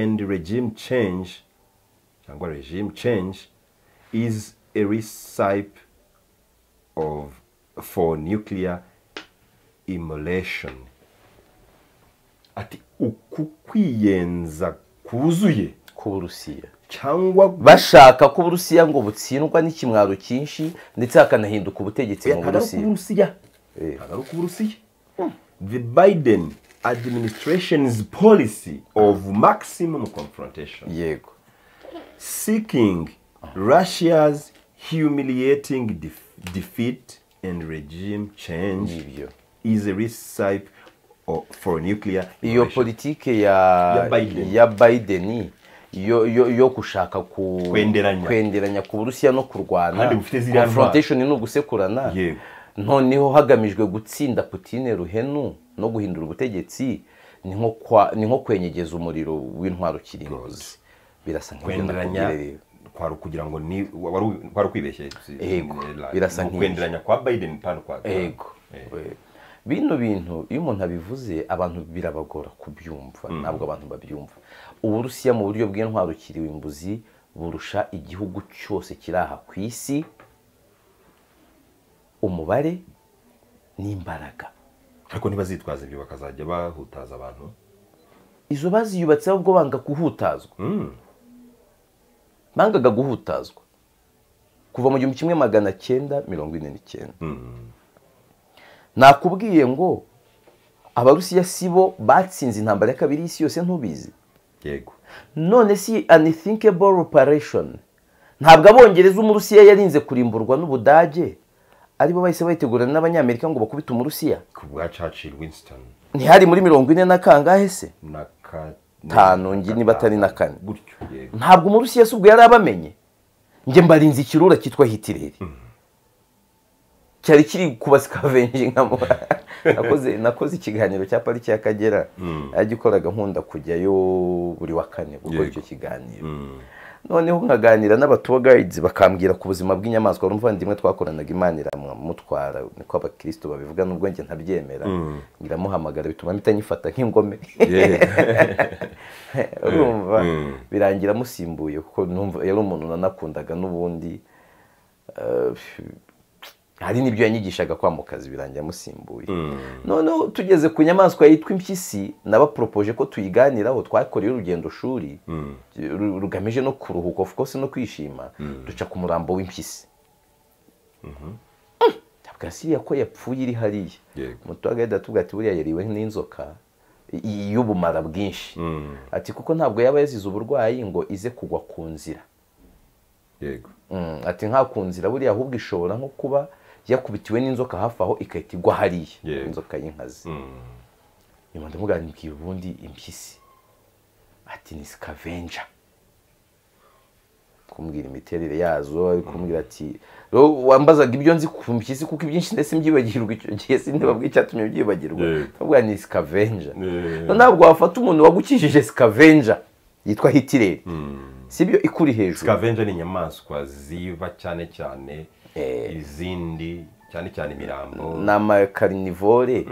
and regime change cyangwa regime change is a recipe of for nuclear immolation ati uku kwiyenza kuzuye k'uburusiya cyangwa bashaka ko uburusiya ngo butsindwa n'ikimwaro cyinshi ndetse hakanahinduka ubutegetsi mu burusiya uburusiya ntabwo ari uburusiya the biden administration's policy of maximum confrontation yego seeking Russia's humiliating def- defeat and regime change Nibyo. is a recipe o- for nuclear iyo innovation. politike ya Ya Biden. ya Biden yo, yo, yo gushaka ku Kwenderanya. kwenderanya ku burusiya no kurwana Kandi bufite ziriya ntwaro. confrontation ni ugusekurana Yego. noneho hagamijwe gutsinda Putine ruhenu no guhindura ubutegetsi ni nko kwa- ni nko kwenyegeza umuriro w'intwaro kirimbuzi birasa nk'ibyo kwenderanya nakubwiye rero. kwari ukugira ngo ni wari u- kwari ukwibeshye si- Yego, la- birasa ni nk'ibyo. ukwenderanya kwa biden pano kwa Trump. ego Eh, Ego. bino bintu iyo umuntu abivuze abantu birabagora kubyumva ntabwo abantu babyumva uburusiya mu buryo bw'intwaro kirimbuzi burusha igihugu cyose kiri aha ku isi umubare n'imbaraga ariko ntibazitwaza ibyo bakazajya bahutaza abantu izo baziyubatseho ubwo banga guhutazwa bangaga guhutazwa kuva mu gihumbi kimwe magana cyenda mirongo ine n'icyenda nakubwiye ngo abarusiya si bo batsinze intambara ya kabiri y'isi yose ntubizi yego none si unithinkable operation ntabwo abongereza umurusiya yarinze kurimburwa n'ubudage aribo bahise bayitegurana n'abanyamerika ngo bakubite umurusiya ku bwa churchill winston ntihari muri mirongo ine na kangahe se na Tanu, ngi- niba atari na kane. gutyo yego ntabwo umurusiya si ubwo yari abamenye njye mbarinze ikirura cyitwa hitireri cyari kiri kubasikavenji nakoze nakoze ikiganiro cya pariki y'akagera yagikoraga nkunda kujyayo buri wa kane gukora Yego. icyo kiganiro noneho nkaganira n'abatuwa gayidizi bakambwira ku buzima bw'inyamaswa wari umuvandimwe twakoranaga imana iramutwara niko abakristo babivuga n'ubwo njye ntabyemera iramuhamagara bituma mpita nyifata nk'ingome urumva Mm. birangira amusimbuye kuko numva yari umuntu nanakundaga n'ubundi eh, hari n'ibyo yanyigishaga kwa mukazi birangira amusimbuye noneho tugeze ku nyamaswa yitwa impyisi nabaporopoje ko tuyiganiraho twakoreye urugendo shuri ru- rugamije no kuruhuka of course no kwishima duca ku murambo w'impyisi Mm, ntabwo siriya ko yapfuye iri hariya Yego. mutwagahita tuvuga ati buriya yariwe n'inzoka i- y'ubumara bwinshi Mm. ati kuko ntabwo yaba yazize uburwayi ngo ize kugwa ku nzira yego Mm, ati nka ku nzira buriya ahubwo ishobora nko kuba yakubitiwe n'inzoka hafi aho igahita igwa hariya Yego. inzoka y'inkazi Mm. nyuma ndamugambira ubundi impyisi ati ni scavenger kumbwira imiterere yazo ari kumbwira ati "Rero wambazaga ibyo nzi ku mpyisi kuko ibyinshi ndetse mbyibagirwa icyo gihe sindababwira icyatumye byibagirwa Yego. ndavuga ni scavenger Yego. No, ntabwo wafata umuntu wagukijije scavenger yitwa hitireri sibyo ikuri hejuru scavenger ni inyamaswa ziba cyane cyane izindi cyane cyane imirambo ni amakarinivore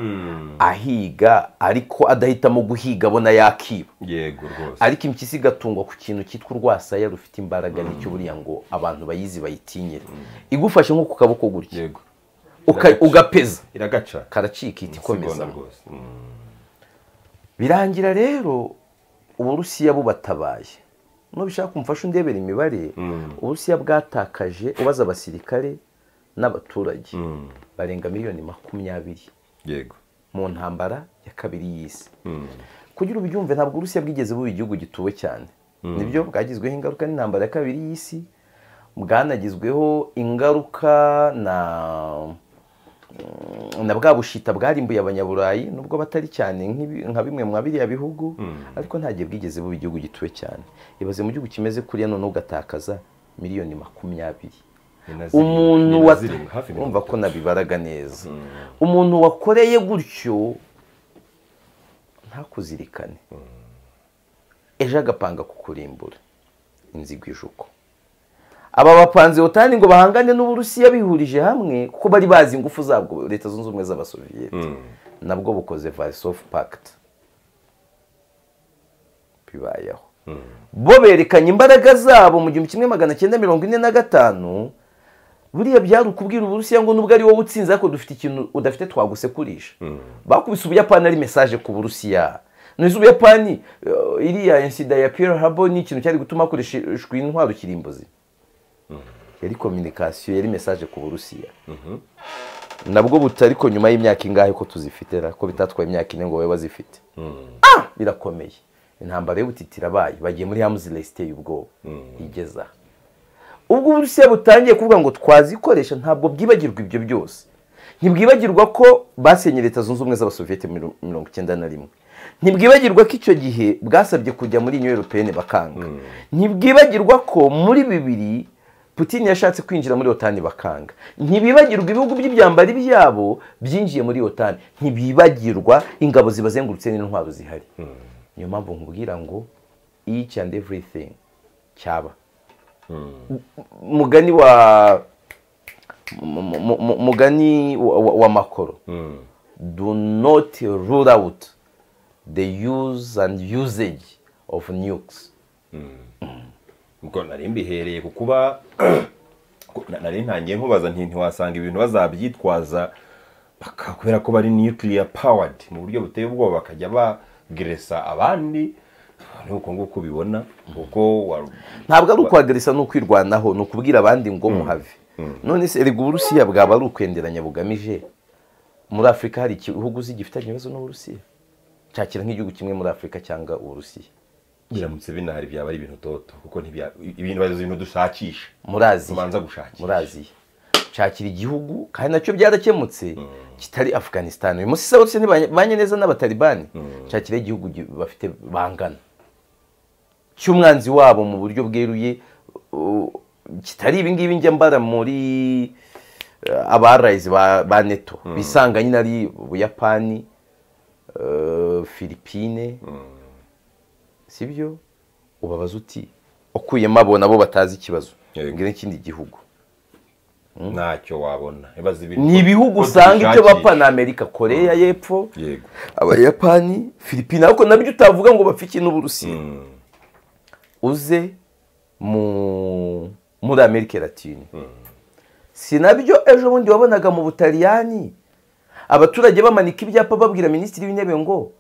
ahiga ariko adahitamo guhiga abona yakiba yego rwose ariko impyisi igatungwa ku kintu cyitwa urwasaya rufite imbaraga n'icyo buriya ngo abantu bayizi bayitinyire igufashe nko ku kaboko gutya yego Uka- ugapeza iragaca karacika ihita ikomeza Sigona rwose Mm. birangira rero uburusiya bubatabaye nubishaka kumfasha undebera imibare uburusiya bwatakaje ubaza abasirikare n'abaturage Mm. barenga miliyoni makumyabiri yego mu ntambara ya kabiri y'isi Mm. kugira ubyumve ntabwo uburusiya bwigeze buba igihugu gituwe cyane nibyo bwagizweho ingaruka n'intambara ya kabiri y'isi bwanagizweho ingaruka na na bwa bushita bwarimbuye abanyaburayi nubwo batari cyane nk'ibi- nka bimwe mu biriya bihugu ariko nta gihe bwigeze buba igihugu gituwe cyane ibaze mu gihugu kimeze kuriya none ugatakaza miliyoni makumyabiri Ni na zirindwi- umuntu ni na wa zirindwi, hafi mirongo urumva ko itatu. nabibaraga neza umuntu wakoreye gutyo ntakuzirikane ejo agapanga kukurimbura inzigo ijuko aba bapanzewotani ngo bahangane n'uburusiya bihurije hamwe kuko bari bazi ingufu zabwo leta zunze ubumwe z'abasoviyeti nabwo bukoze varisov pact bibayeho bo berekanye imbaraga zabo mu gihumbi kimwe magana cyenda mirongo ine na gatanu buriya byari ukubwira uburusiya ngo nubwo ari wowe utsinze ariko dufite ikintu udafite twagusekurisha bakubise ubuyapani ari mesaje ku burusiya none ubuyapani eh, iriya insida ya pearl harbor ni ikintu cyari gutuma hakoreshwa intwaro kirimbuzi yari kominikasiyo yari mesaje ku burusiya nabwo buta ariko nyuma y'imyaka ingahe ko tuzifite ra? ko bitatwaye imyaka ine ngo babe bazifite Ah! birakomeye intambara y'ubutiti irabaye bagiye muri hamuzi resite y'ubwoba igeze aha ubwo uburusiya butangiye kuvuga ngo twazikoresha ntabwo bwibagirwa ibyo byose ntibwibagirwa ko basenye leta zunze ubumwe z'abasoviyete muri mirongo icyenda na rimwe ntibwibagirwa ko icyo gihe bwasabye kujya muri union européenne bakanga ntibwibagirwa ko muri bibiri Putin yashatse kwinjira muri otani bakanga ntibibagirwa ibihugu by'ibyambari byabo byinjiye muri otani ntibibagirwa ingabo zibazengurutse n'intwaro zihari niyo mpamvu nkubwira ngo each and everything cyaba mugani wa mu- mu- mu- mugani wa, wa, wa makoro Mm. do not rule out the use and usage of nukes ubwo nari mbihereye ku kuba ku- na- nari ntangiye nkubaza nti ntiwasanga ibintu bazabyitwaza baka- kubera ko bari nuclear powered mu buryo buteye ubwoba bakajya bageresa abandi ni uko nguko ubibona kuko wa- ntabwo ari ukwagarisa no kwirwanaho ni ukubwira abandi ngo muhave none se erega uburusiya bwaba ari ukwenderanya bugamije muri afurika hari igihugu uzi gifitanye ibibazo n'uburusiya cyakira nk'igihugu kimwe muri afurika cyangwa uburusiya biramutse binahari byaba ari ibintu toto kuko ntibya- ibintu bazi ibintu dushakisha muri aziya tubanza gushakisha muri aziya cyakira igihugu kandi nacyo byarakemutse kitari afganistan uyu munsi saburusiya ntibanye neza n'abatalibani cyakira igihugu gi- bafite bangana cy'umwanzi wabo mu buryo bweruye uh, kitari ibi ngibi njya mbara muri uh, abarayizi ba ba neto bisanga nyine ari ubuyapani uh, filipine sibyo ubabaza uti ukuyemo abo nabo batazi ikibazo Yego. ngira n'ikindi gihugu ntacyo wabona ibaze ibintu ni ibihugu ko usanga icyo dushakisha. bapfa ni amerika koreya y'epfo yego abayapani filipine ariko nabyo utavuga ngo bapfe ikintu n'uburusiya uze mu muri amerika latine si nabyo ejo bundi wabonaga mu butaliyani abaturage bamanika ibyapa babwira minisitiri w'intebe ngo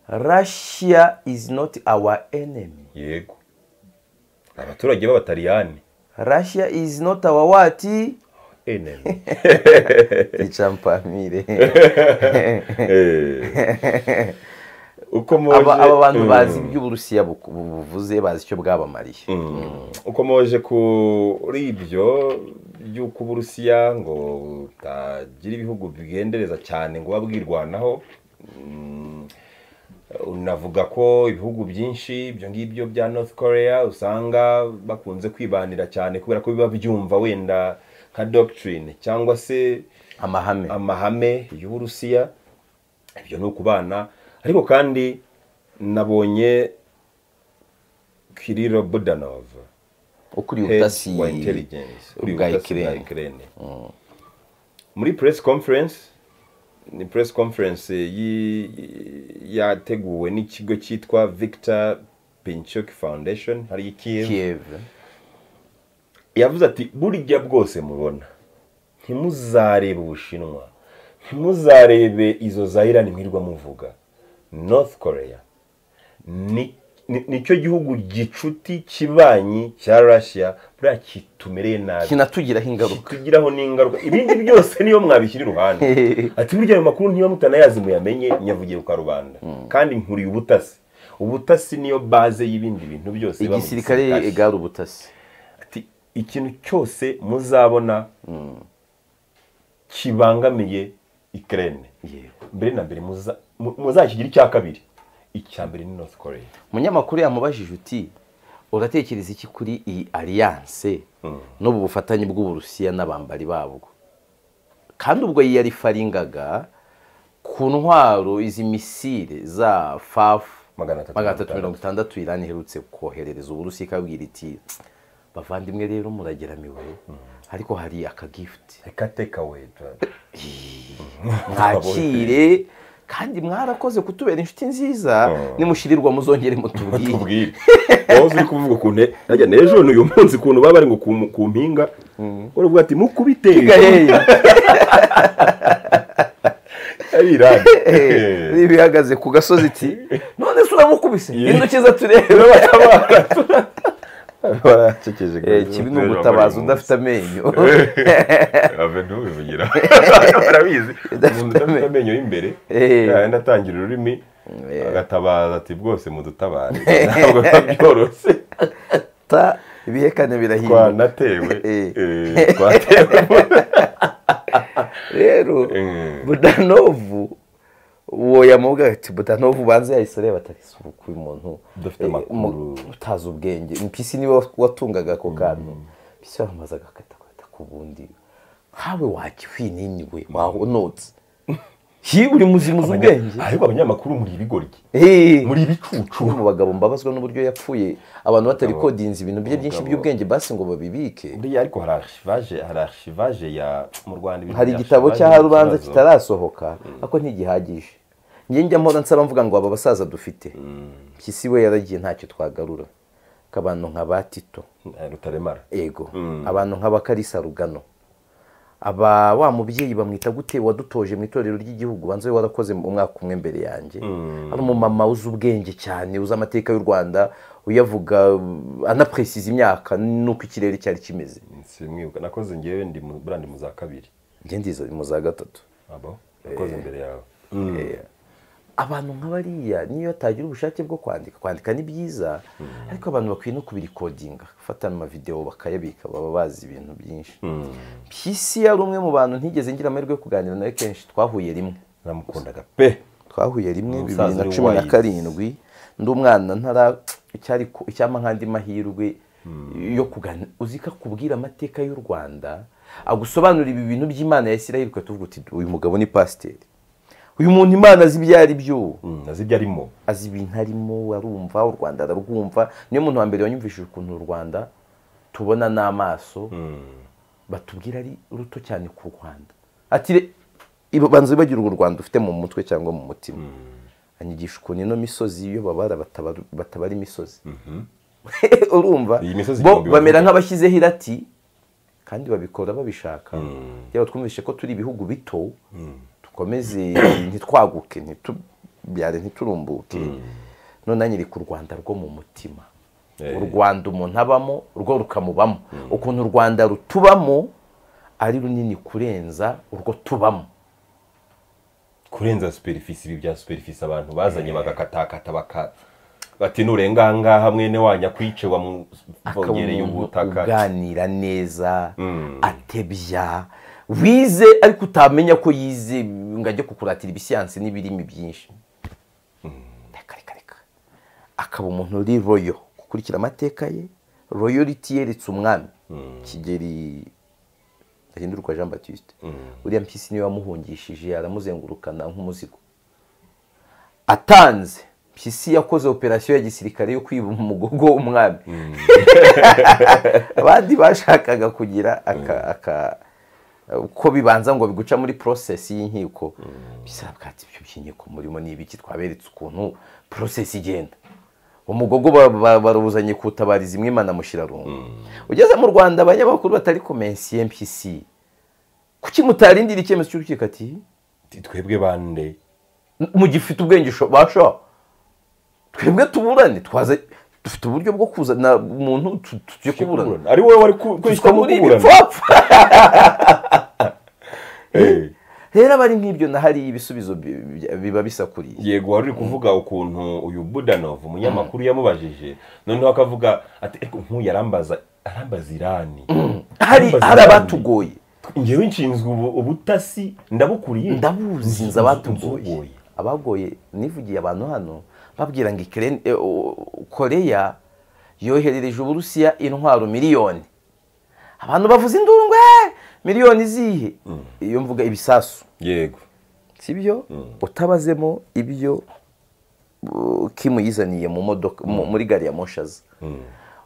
russia is not our enemy yego abaturage b'abataliyani russia is not our what enemy icampamire Eh. uko moje aba aba bantu bazi Mm. iby'uburusiya buku- bu- buvuze bazi icyo bwabamariye ukomoje kuri ibyo by'uko uburusiya ngo butagira ibihugu bigendereza cyane ngo buba bwirwanaho mm, unavuga ko ibihugu byinshi ibyo ngibyo bya north korea usanga bakunze kwibanira cyane kubera ko biba byumva wenda nka doctrine cyangwa se amahame amahame y'uburusiya ibyo ni ukubana ariko kandi nabonye kiriro budanov ukuriye head ubutasi wa intelligence bwa ubutasi bwa Ukraine. Ukraine. muri press conference ni press conference yi- yateguwe n'ikigo cyitwa victor pinchuk foundation hari ikiyevu kiev yavuze ati burya bwose mubona ntimuzarebe ubushinwa ntimuzarebe izo za irani mwirwa muvuga north korea ni- ni- nicyo gihugu gicuti kibanyi cya russia buriya kitumereye nabi kinatugiraho ingaruka kitugiraho n'ingaruka ibindi byose niyo mwabishyira iruhande ati burya ayo makuru niba mutanayazi muyamenye nyavugiye ku karubanda kandi nkuriye ubutasi ubutasi niyo baze y'ibindi bintu byose biba mu igisirikare egara ubutasi Ati, ikintu cyose muzabona kibangamiye ikirere mbere na mbere muza- mu- muzakigira icya kabiri icya mbere ni north korea umunyamakuru yamubajije uti uratekereza iki kuri iyi alliance n'ubu bufatanye bw'uburusiya n'abambari babwo kandi ubwo yari faringaga ku ntwaro izi misile za fafu magana atatu magana atatu mirongo itandatu irani iherutse koherereza uburusiya ikabwira iti bavandimwe rero murageramiwe ariko hari akagifuti reka teka wetu mwakire kandi mwarakoze kutubera inshuti nziza nimushirirwa muzongere mutubwire tubwire wowe uri kuvuga ukuntu harya n'ejo n'uyu munsi ukuntu baba bari ngo ku- ku mpinga uravuga ati mukubite gaheya ari irani bihagaze ku gasozi iti none se uramukubise intoki ze turebe baracekeje Eh, kibi ni ugutabaza udafite amenyo ave ntubivugira barabizi umuntu udafite amenyo y'imbere Eh. yahenda atangira ururimi agatabaza ati bwose mudutabare ntabwo biba byoroshye ta ibihekane birahiye twanatewe Eh. eh, twatewe rero Mm. budanovu uwo yamubwira ati budanovu ubanza yahise areba ati "Ese ubu kuba umuntu Udafite eh, amakuru." mu- utazi ubwenge mpisi niwe watungaga ako kantu mpisi yaramubaza agakata ku bundi nkawe wakiwininiwe wahonotse hiwe uri muzima uzi ubwenge ariko abanyamakuru muri ibigoryi Eh. muri ibicucu Umwe mu bagabo mbabazwa n'uburyo yapfuye abantu baterikodinze ibintu bye byinshi Umugabo- by'ubwenge basi ngo babibike buriya ariko hari archivaje hari archivaje ya mu Rwanda ibintu hari bya igitabo archivaje ni cy'aharubanza ikibazo. kitarasohoka ariko ntigihagije njye njya mpora nsaba mvuga ngo aba basaza dufite mpyisi we yaragiye ntacyo twagarura nk'abantu nka ba tito Eh, rutaremara ego abantu nka bakarisa rugano aba wa mubyeyi bamwita gute wadutoje mu itorero ry'igihugu banza we warakoze mu mwaka umwe mbere yanjye ari umumama uzi ubwenge cyane uzi amateka y'u rwanda uyavuga uh, anapresiza imyaka n'uko ikirere cyari kimeze simwibuka nakoze ngewe ndi mu- burandi mu za kabiri njye ndiza mu za gatatu abo wakoze imbere yawe Eh, abantu nk'abariya niyo atagira ubushake bwo kwandika kwandika ni byiza ariko abantu bakwiye no kubirikodinga gufata amavidewo bakayabika baba bazi ibintu byinshi mpyisi yari umwe mu bantu ntigeze ngira amahirwe yo kuganira nawe kenshi twahuye rimwe namukundaga pe twahuye rimwe Umusaza bibiri na uri cumi na wayizi. karindwi ndi umwana ntara icyari ku- icyampa nk'andi mahirwe yo kugana uzi ko akubwira amateka y'u rwanda agusobanurira ibi bintu by'imana ya isirayeli ukahita uvuga uti uyu mugabo ni pasiteri uyu muntu imana azi ibyo ari byo azi ibyo arimo azi ibintu arimo arumva u rwanda ararwumva niyo muntu wa mbere wanyumvishije ukuntu u rwanda tubona n'amaso batubwira ari ruto cyane ku rwanda ati re- ibo- banza wibagire urwo rwanda ufite mu mutwe cyangwa mu mutima anyigisha ukuntu ino misozi iyo babara batabara- batabara imisozi urumva Iyi misozi bo igihumbi bamera bavuga. nk'abashyizeho irati kandi babikora babishaka yaba twumvise ko turi ibihugu bito dukomeze ntitwaguke ntitubyare ntiturumbuke none anyereka u rwanda rwo mu mutima Eh. u rwanda umuntu abamo urwo rukamubamo ukuntu u rwanda rutubamo ari runini kurenza urwo tubamo kurenza superfisi ibi bya superfisi abantu bazanye bagakatakata baka bati nurengangaha mwene wanyu akwice akaba wamuvongereye umuntu ubutaka uganira neza atebya wize ariko utamenya ko yize ngo ajye kukuratira ibisiyansi n'ibirimi byinshi reka reka reka akaba umuntu uri royo gukurikira amateka ye royoriti yeretse umwami kigeri gahindurwa jean batiste uriya mpyisi niwe wamuhungishije aramuzengurukana nk'umuzigo atanze mpyisi yakoze operasiyo ya gisirikare yo kwiba umugogo w'umwami abandi bashakaga kugira aka aka uko bibanza ngo biguca muri porosesi y'inkiko bisaba bwatsi ibyo by'inkiko murimo ni ibiki twaberetse ukuntu porosesi igenda umugogo ba- ba- barawuzanye kutabariza imwe imanamushyirarungu ugeze mu rwanda abanyamakuru batari komensiye mpyisi kuki mutarindira icyemezo cy'urukiko ati Ati, twebwe bande mu gihe ufite ubwenge usho- basha twebwe tuburane twaze dufite uburyo bwo kuzana umuntu tu- tu- tujye kuburana ari wowe wari ku- Twiswe kwihitamo muri kuburana ibipfapfa Eh, rero aba ari nk'ibyo na hari ibisubizo bi- bi- biba bisakuriye yego wari uri kuvuga ukuntu uyu budanov umunyamakuru yamubajije noneho akavuga ati ariko nk'uyu arambaza arambaza irani hari Arambaza hari irani. abatugoye njyewe nshinzwe ubu- ubutasi ndabukuriye ndabuzi nzi Nzugoye. abatugoye abagoye nivugiye abantu hano babwira ngo Ukraine- eh, o- koreya yoherereje uburusiya intwaro miliyoni abantu bavuze induru ngo "Eh, miliyoni zihe iyo mvuga ibisasu yego sibyo utabazemo ibyo uh, Kim yizaniye mu modoka mu- muri gari ya moshi aza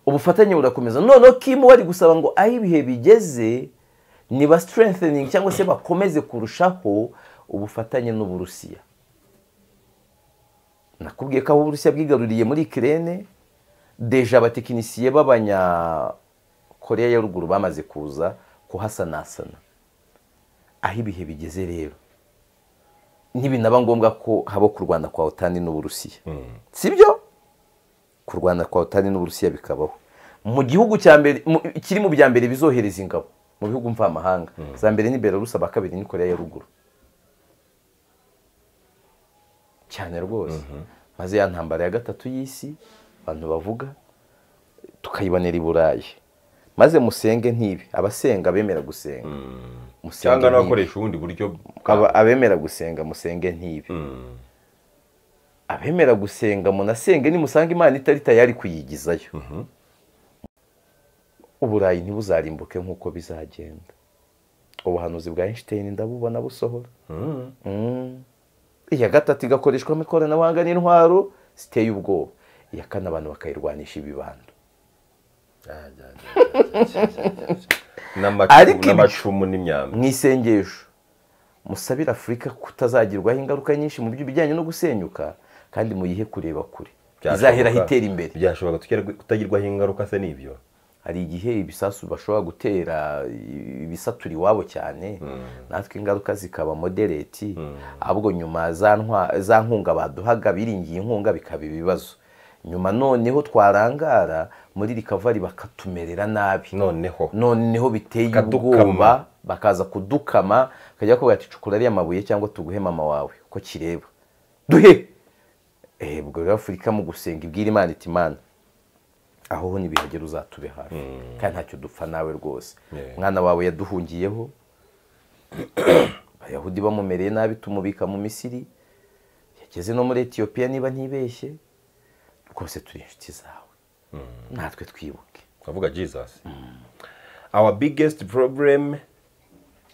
ubufatanye burakomeza noneho Kim wari gusaba ngo aho ibihe bigeze ni ba strengthening cyangwa se bakomeze kurushaho ubufatanye n'uburusiya nakubwiye ko aho uburusiya bwigaruriye muri kirene deja abatekinisiye b'abanya koreya ya ruguru bamaze kuza kuhasanasana aho ibihe bigeze rero ntibinaba ngombwa ko haba kurwana kwa otani n'uburusiya sibyo kurwana kwa otani n'uburusiya bikabaho mu gihugu cya mbere mu- kiri mu bya mbere bizohereza ingabo mu bihugu mvamahanga za mbere ni belarusi aba kabiri ni koreya ya ruguru cyane rwose maze ya ntambara ya gatatu y'isi abantu bavuga tukayibonera i burayi maze musenge ntibi abasenga bemera gusenga Musenge cyangwa ntibi. n'abakoresha ubundi buryo bwa- Aba- abemera gusenga musenge ntibi abemera gusenga munasenge nimusanga imana itari tayari kuyigizayo uburayi ntibuzarimbuke nk'uko bizagenda ubuhanuzi bwa einstein ndabubona busohora Mm. Mm. iya gatatu igakoreshwamo ikoranabuhanga n'intwaro ziteye ubwoba iya kane abantu bakayirwanisha ibibando N'amacu- Ariko ibi- n'amacumu n'imyambi mu isengesho musabire afurika kutazagirwaho ingaruka nyinshi mu by'ibijyanye no gusenyuka kandi muyihe kureba kure izahera Byashoboka- hitera imbere byashoboka tukere- kutagirwaho ingaruka se n'ibyo hari igihe ibisasu bashobora gutera ibisatura iwabo cyane natwe ingaruka zikaba modereti ahubwo nyuma za ntwa- za nkunga baduhaga biringiye inkunga bikaba ibibazo nyuma noneho twarangara muri rikavari bakatumerera nabi noneho noneho biteye Bakadukama. ubwoba bakaza kudukama bakajya bakubwira ati cukura ariya mabuye cyangwa tuguhe mama wawe ko kireba duhe eee ubwo rero afurika mu gusenga ibwira imana iti imana aho ho ntibihagera uzatube hafi kandi ntacyo dupfa nawe rwose Yeah. umwana wawe yaduhungiyeho abayahudi bamumereye nabi tumubika mu misiri yageze no muri etiyopiya niba ntibeshye rwose turi inshuti zawe natwe twibuke twavuga jesus our biggest problem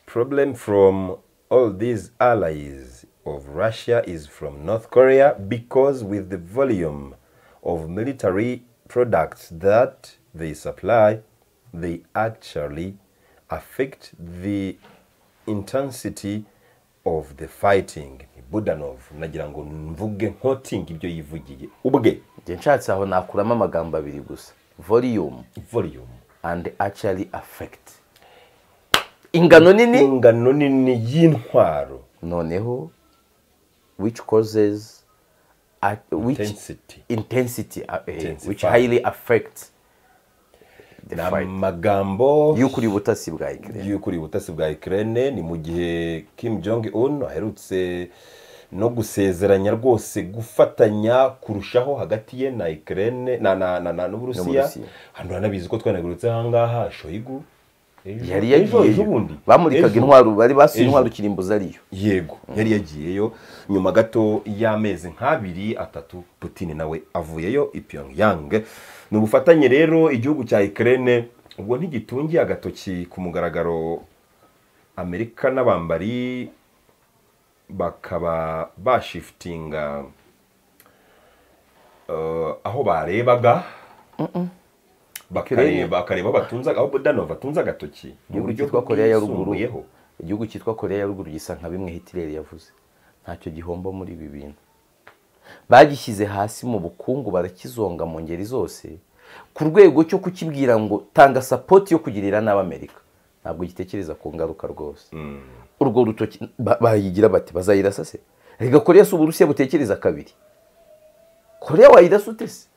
problem from all these allies of russia is from north korea because with the volume of military products that they supply they actually affect the intensity of the fighting budanov nagira ngo mvuge nkotinga ibyo yivugiye ubwe njye nshatse aho nakuramo amagambo abiri gusa volume volume and actually affect ingano nini ingano nini y'intwaro noneho which causes uh, which Intensity. intensity, uh, eh, which Intensify. highly affect the ni fight amagambo y'ukuri ubutasi bwa Ukraine y'ukuri ubutasi bwa ukraine ni mu gihe kim jong un aherutse no gusezeranya rwose gufatanya kurushaho hagati ye na ukraine na na na, na n'uburusiya N'Uburusiya. hano uranabizi ko twanagurutse ahangaha shoigu ejo- yari ejo- ejo yagiyeyo bundi. bamurikaga Ejo. intwaro bari basuye Ejo. intwaro kirimbuza ariyo yego yari yagiyeyo nyuma gato y'amezi nk'abiri atatu putin nawe avuyeyo i pyongyang ni ubufatanye rero igihugu cya ukraine ubwo ntigitungiye agatoki ku mugaragaro amerika n'abambari bakaba bashifitinga eh, aho barebaga bakareba bakareba aho batunza aho budanova atunze agatoki mu igihugu buryo cyitwa koreya ya ruguru bwisumbuyeho. igihugu cyitwa koreya ya ruguru gisa nka bimwe hitireri yavuze ntacyo gihomba muri ibi bintu bagishyize hasi mu bukungu barakizonga mu ngeri zose ku rwego cyo kukibwira ngo tanga sapoti yo kugirira nabi amerika ntabwo gitekereza ku ngaruka rwose urwo rutoki ba- bayigira bati bazayirasa se reka koreya si uburusiya butekereza kabiri koreya wayirasa ute se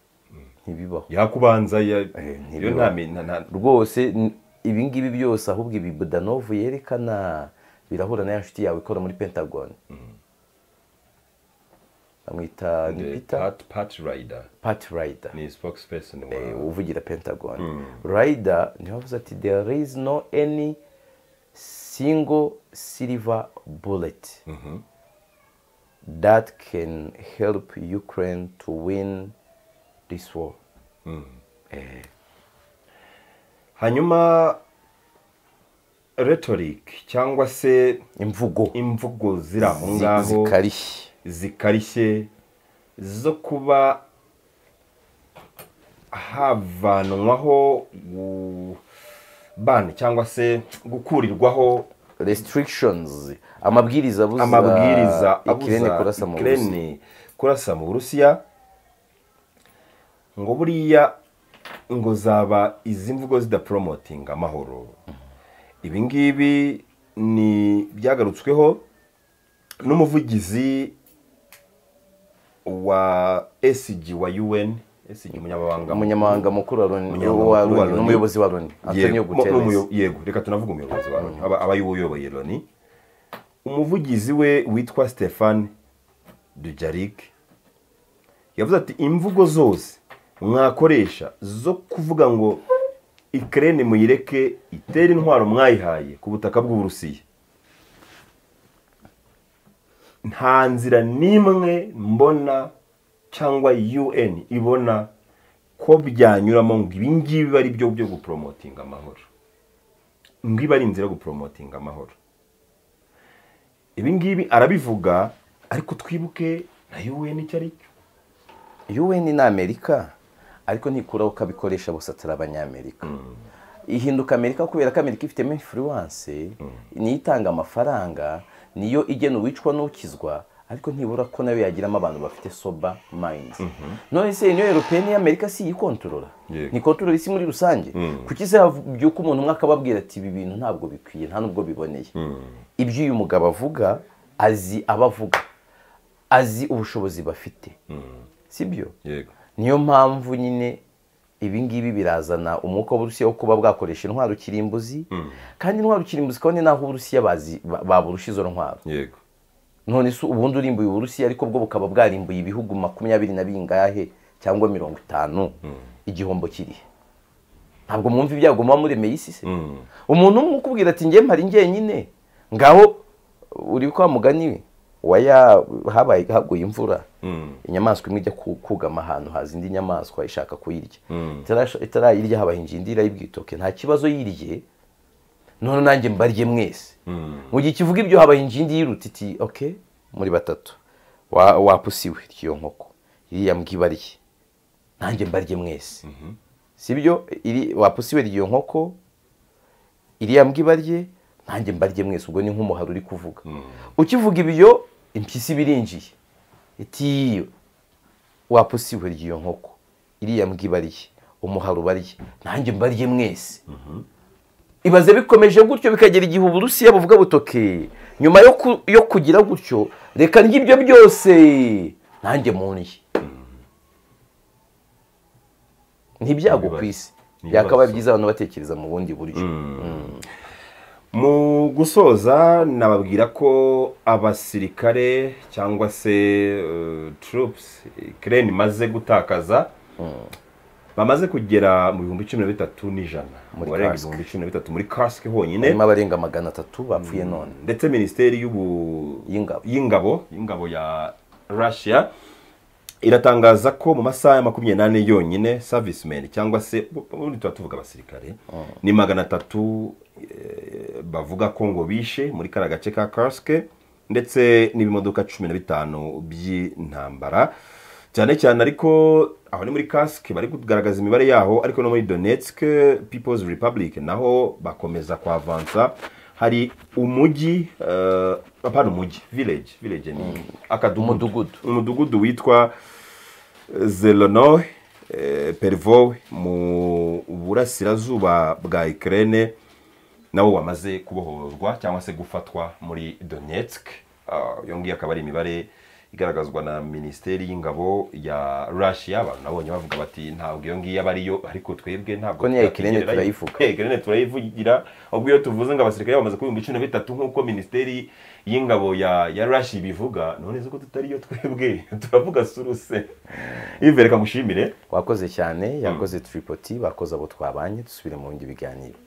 ntibibaho yakubanza ya ntibiba. yo nta mi- nta- nta- rwose n- ibingibi byose ahubwo ibi budanovu yerekana birahura na ya nshuti yawe ikora muri pentagon bamwita ni The peter Pat- Pat Ryder pat rider ni spokesperson wa- uvugira pentagon rider niwe wavuze ati there is no any single silver bullet that can help ukraine to win this war hanyuma rhetoric cyangwa se imvugo imvugo ziri aho zi- ngaho zikarishye zikarishye zo kuba havanwaho bani cyangwa se gukurirwaho restrictions amabwiriza abuza amabwiriza ikirere abuza kurasa mu burusiya Ukraine kurasa mu burusiya ngo buriya ngo zaba izi mvugo zidaporomotinga amahoro ibi ngibi ni byagarutsweho n'umuvugizi wa SG wa UN SG umunyamabanga umunyamabanga mukuru wa Loni- Umunyamabanga wa mukuru wa Loni Loni. n'umuyobozi wa loni antonio Yego, mo- guterres n'umuyo- yego reka tunavuga umuyobozi wa loni aba aba ariwe uyoboye loni umuvugizi we witwa stefan dujarik yavuze ati imvugo zose mwakoresha zo kuvuga ngo ikirere muyireke itere intwaro mwayihaye ku butaka bw'uburusiya nta nzira n'imwe mbona cyangwa UN ibona ko byanyuramo ngo ibi ngibi ari byo byo guporomotinga amahoro ngo iba ari inzira yo guporomotinga amahoro ibi ngibi arabivuga ariko twibuke na UN icyo ari cyo un ni amerika ariko ntikuraho ko abikoresha bose atari abanyamerika ihinduka amerika kubera ko amerika ifitemo influence niyo itanga amafaranga niyo igena uwicwa n'ukizwa ariko ntibura ko nayo yagiramo abantu bafite sober minds none se niyo europeyeni y'amerika si iyikontorora Yego. ni kontorora isi muri rusange kuki se habyuka umuntu umwe akababwira ati ibi bintu ntabwo bikwiye nta nubwo biboneye ibyo uyu mugabo avuga azi abavuga azi ubushobozi bafite sibyo yego niyo mpamvu nyine ibi ngibi birazana umwuka w'uburusiya wo kuba bwakoresha intwaro kirimbuzi kandi intwaro kirimbuzi kabone n'aho uburusiya bazi- ba- baburusha izo ntwaro yego none se ubundi urimbuye uburusiya ariko bwo bukaba bwarimbuye ibihugu makumyabiri na bingahe cyangwa mirongo itanu igihombo kirihe ntabwo mwumva ibyago muba muremeye isi se Mm. umuntu umwe ukubwira ati ngewe mpari njyenyine ngaho uri kwa mugani wa ya habaye haguye imvura Mm. inyamaswa imwe ijya ku- kugama ahantu haza indi nyamaswa ishaka kuyirya Mm. Itarasha- itarayirya habaye injindi irayibwitoke nta kibazo yiriye none nanjye mbarye mwese Mm. mu gihe kivuga ibyo habaye injindi yiruta iti ok muri batatu wa- wapusiwe iyo nkoko iriya mbwibarye nanjye mbarye mwese si byo iri- wapusiwe iyo nkoko iriya mbwibarye nanjye mbarye mwese ubwo ni nk'umuhari uri kuvuga ukivuga ibyo impyisi birinjiye iti wapusiwe iyo nkoko iriya mbwibarye umuhari ubarye nanjye mbarye mwese ibaze bikomeje gutyo bikagera igihe uburusiya buvuga butoke nyuma yo ku- yo kugira gutyo reka ry'ibyo byose nanjye muntu ntibyago ku isi Ibibazo. byakaba byiza abantu batekereza mu bundi buryo mu gusoza nababwira ko abasirikare cyangwa se eh, troops ikirere imaze gutakaza bamaze kugera mu bihumbi cumi na bitatu n'ijana Muri barenga cask. ibihumbi cumi na bitatu muri kasike honyine harimo abarenga magana atatu bapfuye none ndetse minisiteri y'ubu Y'ingabo. y'ingabo y'ingabo ya russia iratangaza ko mu masaha ya makumyabiri n'ane yonyine servicemen cyangwa se ubundi tuba tuvuga abasirikare ni magana atatu eh, bavuga ko ngo bishe muri kariya gace ka kasike ndetse n'ibimodoka cumi na bitanu by'intambara cyane cyane ariko aho ni muri kasike bari kugaragaza imibare yaho ariko no muri donetsk people's republic naho bakomeza kwavansa hari umujyi uh, apana umujyi village village ni akadugudu Umudugudu. umudugudu witwa zelonoy eh, pervowe mu burasirazuba bwa ukraine nawo wamaze kubohorwa cyangwa se gufatwa muri donetsk Ah, iyo ngiyo akaba ari imibare igaragazwa na minisiteri y'ingabo ya russia abantu nabonye bavuga bati ntabwo iyo ngiyo aba ariyo ariko twebwe ntabwo Ko n'iya Ukraine twakwigererayo." turayivuga. Eh, Ukraine turayivugira ahubwo iyo tuvuze ngo abasirikare bamaze kuba ibihumbi cumi na bitatu nk'uko minisiteri y'ingabo ya ya russia ibivuga none se ko tutariyo twebwe turavuga suruse ive reka ngushimire wakoze cyane yakoze tiripoti bakoze abo twabanye dusubire mu bindi biganiro